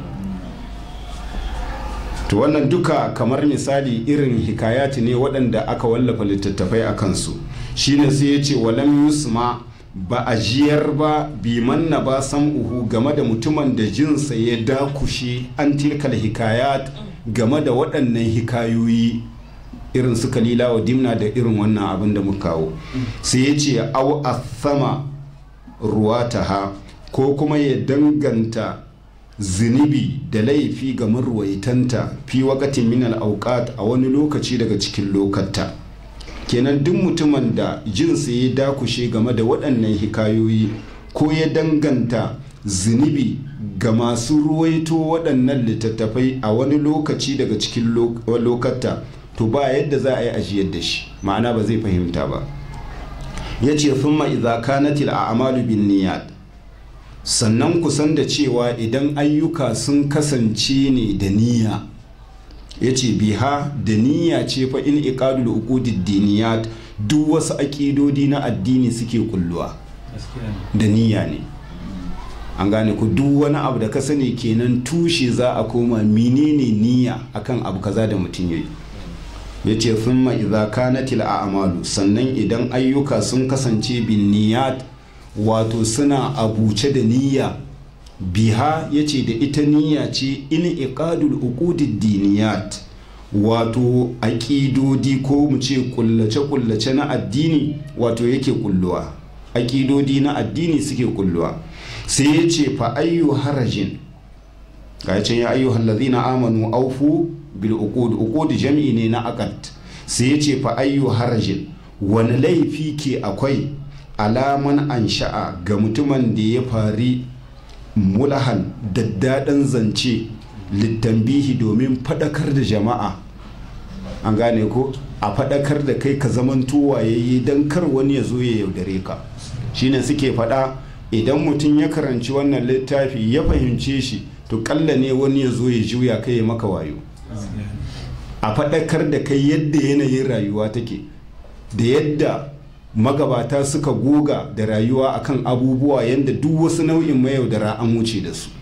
to wannan duka kamar misali irin hikayati ne waɗanda aka wallafa littattafai a kansu shine sai ya ce walam yusma ba a jiyar ba biman na ba uhu game da mutumin da jinsa ya dakushe an tilkal hikayat game da waɗannan hikayoyi irin su kalila wa dimna da irin wannan abin da muka kawo sai ya ce au athama ruwataha ko kuma ya danganta zunubi da laifi ga marwaitanta fi wakatin min auqat a wani lokaci daga cikin lokata kenan duk mutumin da jinsa ya dakushe game da waɗannan hikayoyi ko ya danganta zunubi ga masu ruwaito waɗannan littattafai a wani lokaci daga cikin lokata to ba yadda za a yi ajiyar da shi ma'ana ba zai fahimta ba ya ce thumma idza kanatil a'malu bin niyyat sannan kusan da cewa idan ayyuka sun kasance ne da niyya ya ce biha da niyya ce fa in iqadul uqudid diniyat duk wasu aƙidodi na addini suke kulluwa da niyya ne an gane ku duk wani abu da ka sani kenan tushe za a koma menene niyya akan abu kaza da mutum yayi ya ce thumma idza kanatil a'malu sannan idan ayyuka sun kasance bin niyyat wato suna abuce da niyya biha ya ce da ita niyya ce in iqadul uqudid diniyat wato aƙidodi ko mu ce kullace-kullace na addini wato yake kulluwa aƙidodi na addini suke kulluwa sai ya ce fa ayyu harajin ga can ya ayyuhal ladhina amanu aufu bil uqud uqud jam'i ne na aqad sai yace fa ayyu harajin wani laifi ke akwai alaman ansha'a ga mutumin da ya fari mulahan daddaɗan zance littambihi domin faɗakar da jama'a an gane ko a faɗakar da kai ka zaman tuwaye don kar wani ya zo ya yaudare ka shine suke faɗa idan mutum ya karanci wannan littafi ya fahimce shi to kalla ne wani ya zo ya juya kai ya maka wayo a faɗakar da kai yadda yanayin rayuwa take da yadda magabata suka goga da rayuwa akan abubuwa yadda duk wasu nau'in mayaudara an wuce da su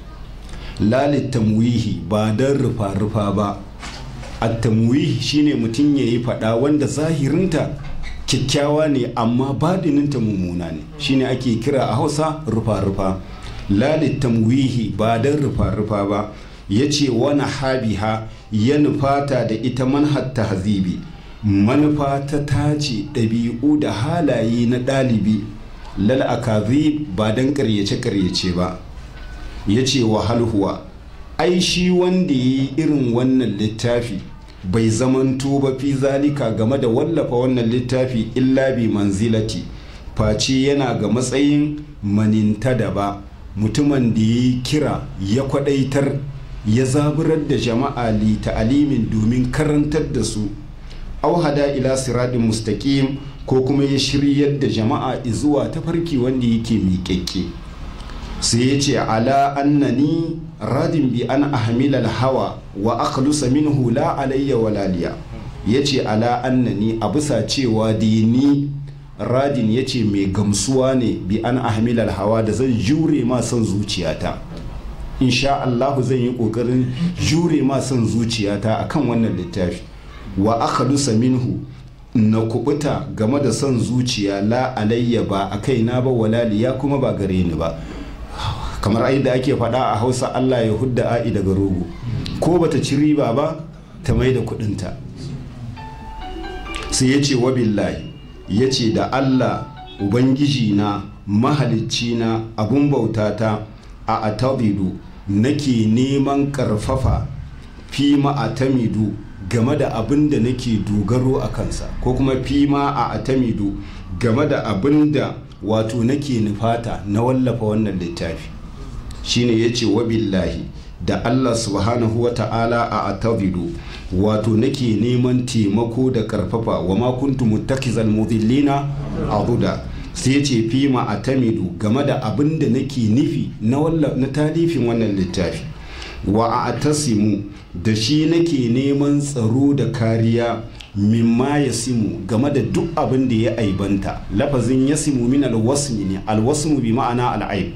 lalit tamwihi ba don rufa-rufa ba at-tamwihi shine mutum ya yi faɗa wanda zahirinta kyakkyawa ne amma badininta mummuna ne shine ake kira a hausa rufa-rufa lalit tamwihi ba don rufa-rufa ba ya ce wani habiha ya nufata da ita manhat tahzibi manufa ta tace ɗabi'u da halaye na ɗalibi lal akazi ba don ƙaryace-ƙaryace ba ya ce wa halhuwa ai shi wanda ya yi irin wannan littafi bai zamanto ba fi zalika game da wallafa wannan littafi illa bi manzilati face yana ga matsayin maninta da ba mutumin da ya yi kira ya kwadaitar ya zaburar da jama'a li ta'alimin domin karantar da su auhada ila siradin mustaqim ko kuma ya shiryar da jama'a zuwa tafarki wanda yake miƙaƙƙe sai ya ce ala annani radin bi an ahmilal hawa wa akhlusa minhu la alayya walaliya ya ce ala annani a bisa cewa dini radin ya ce mai gamsuwa ne bi an ahmilal hawa da zan jure ma son zuciyata insha Allahu zan yi kokarin jure ma son zuciyata akan wannan littafi wa akhlusa minhu na kubuta game da son zuciya la alayya ba a kaina ba walaliya kuma ba gare ni ba kamar ai da ake faɗa a hausa allah ya hudda a'i daga rogo ko bata ci riba ba ta mai da kudinta sai ya ce wa billahi ya ce da allah ubangiji na mahalicci na abun bautata a atabidu nake neman karfafa fi ma'atamidu game da abin da nake dogaro a kansa ko kuma fi ma a atamidu game da abin da wato nake nufata na wallafa wannan littafi shine ya ce wa billahi da Allah subhanahu wa ta'ala a atabidu wato nake neman taimako da karfafa wa ma kuntu muttakizal mudillina abuda sai ya ce fi ma atamidu game da abin da nake nufi na na talifin wannan littafi wa a tasimu da shi nake neman tsaro da kariya mimma ya simu game da duk abin da ya aibanta lafazin ya simu min alwasmi ne alwasmu bi ma'ana al'aib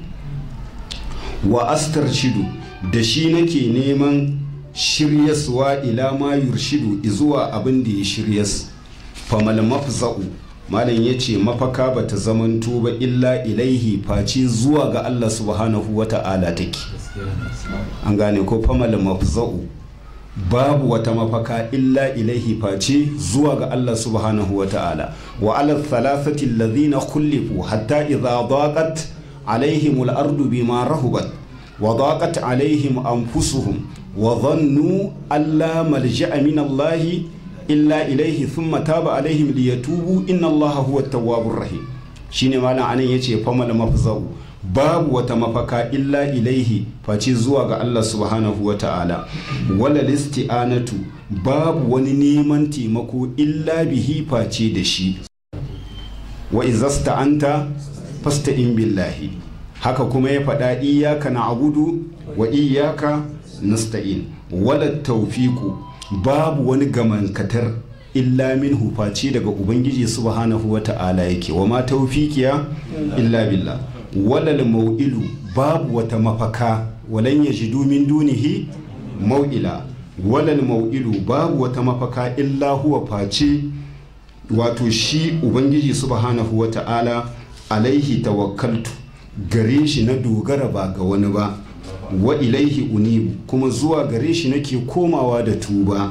wa astar shidu da shi nake neman shiryaswa ila ma yurshidu zuwa abin da ya shiryas famal mafza'u malam ya ce mafaka ba ta zamanto ba illa ilaihi face zuwa ga Allah subhanahu wa ta'ala take an gane ko famal mafza'u babu wata mafaka illa ilaihi face zuwa ga Allah subhanahu wa ta'ala wa ala thalathati alladhina khulifu hatta idha daqat alaihim al-ardu bima rahubat wa daqat alaihim anfusuhum wa dhannu alla malja'a min Allah illa ilaihi thumma taba alaihim liyatubu inna allaha huwa tawwabur rahim shine malam anan yace famal mafzau babu wata mafaka illa ilaihi face zuwa ga Allah subhanahu wa ta'ala wala listi'anatu babu wani neman taimako illa bihi face da shi wa izasta'anta fasta'in billahi haka kuma ya faɗa iyaka na abudu wa iyaka nasta'in wala tawfiqu babu wani gamankatar illa min hufaci daga ubangiji subhanahu wa ta'ala yake wa ma taufiqiya illa billah walal mau'ilu babu wata mafaka walan yajidu min dunihi mau'ila walal mau'ilu babu wata mafaka illa huwa face wato shi ubangiji subhanahu wa ta'ala alaihi tawakkaltu gare shi na dogara ba ga wani ba wa ilaihi unibu kuma zuwa gare shi nake komawa da tuba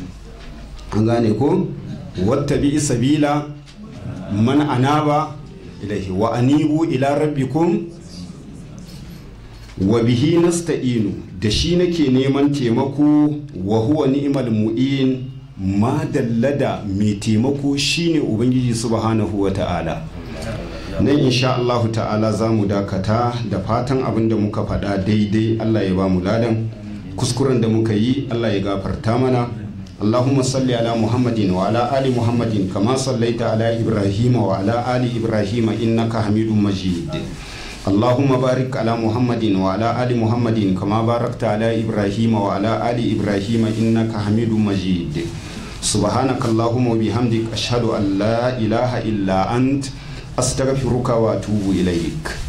an gane ko wata bi sabila man anaba ilaihi wa anibu ila rabbikum wa bihi nasta'inu da shi nake neman taimako wa huwa ni'mal mu'in ma dallada mai taimako shine ubangiji subhanahu wa ta'ala nan insha Allahu ta'ala za mu dakata da fatan abin da muka faɗa daidai Allah ya ba mu ladan kuskuren da muka yi Allah ya gafarta mana اللهم صل على محمد وعلى آل محمد كما صليت على إبراهيم وعلى آل إبراهيم إنك حميد مجيد اللهم بارك على محمد وعلى آل محمد كما باركت على إبراهيم وعلى آل إبراهيم إنك حميد مجيد سبحانك اللهم وبحمدك أشهد أن لا إله إلا أنت أستغفرك وأتوب إليك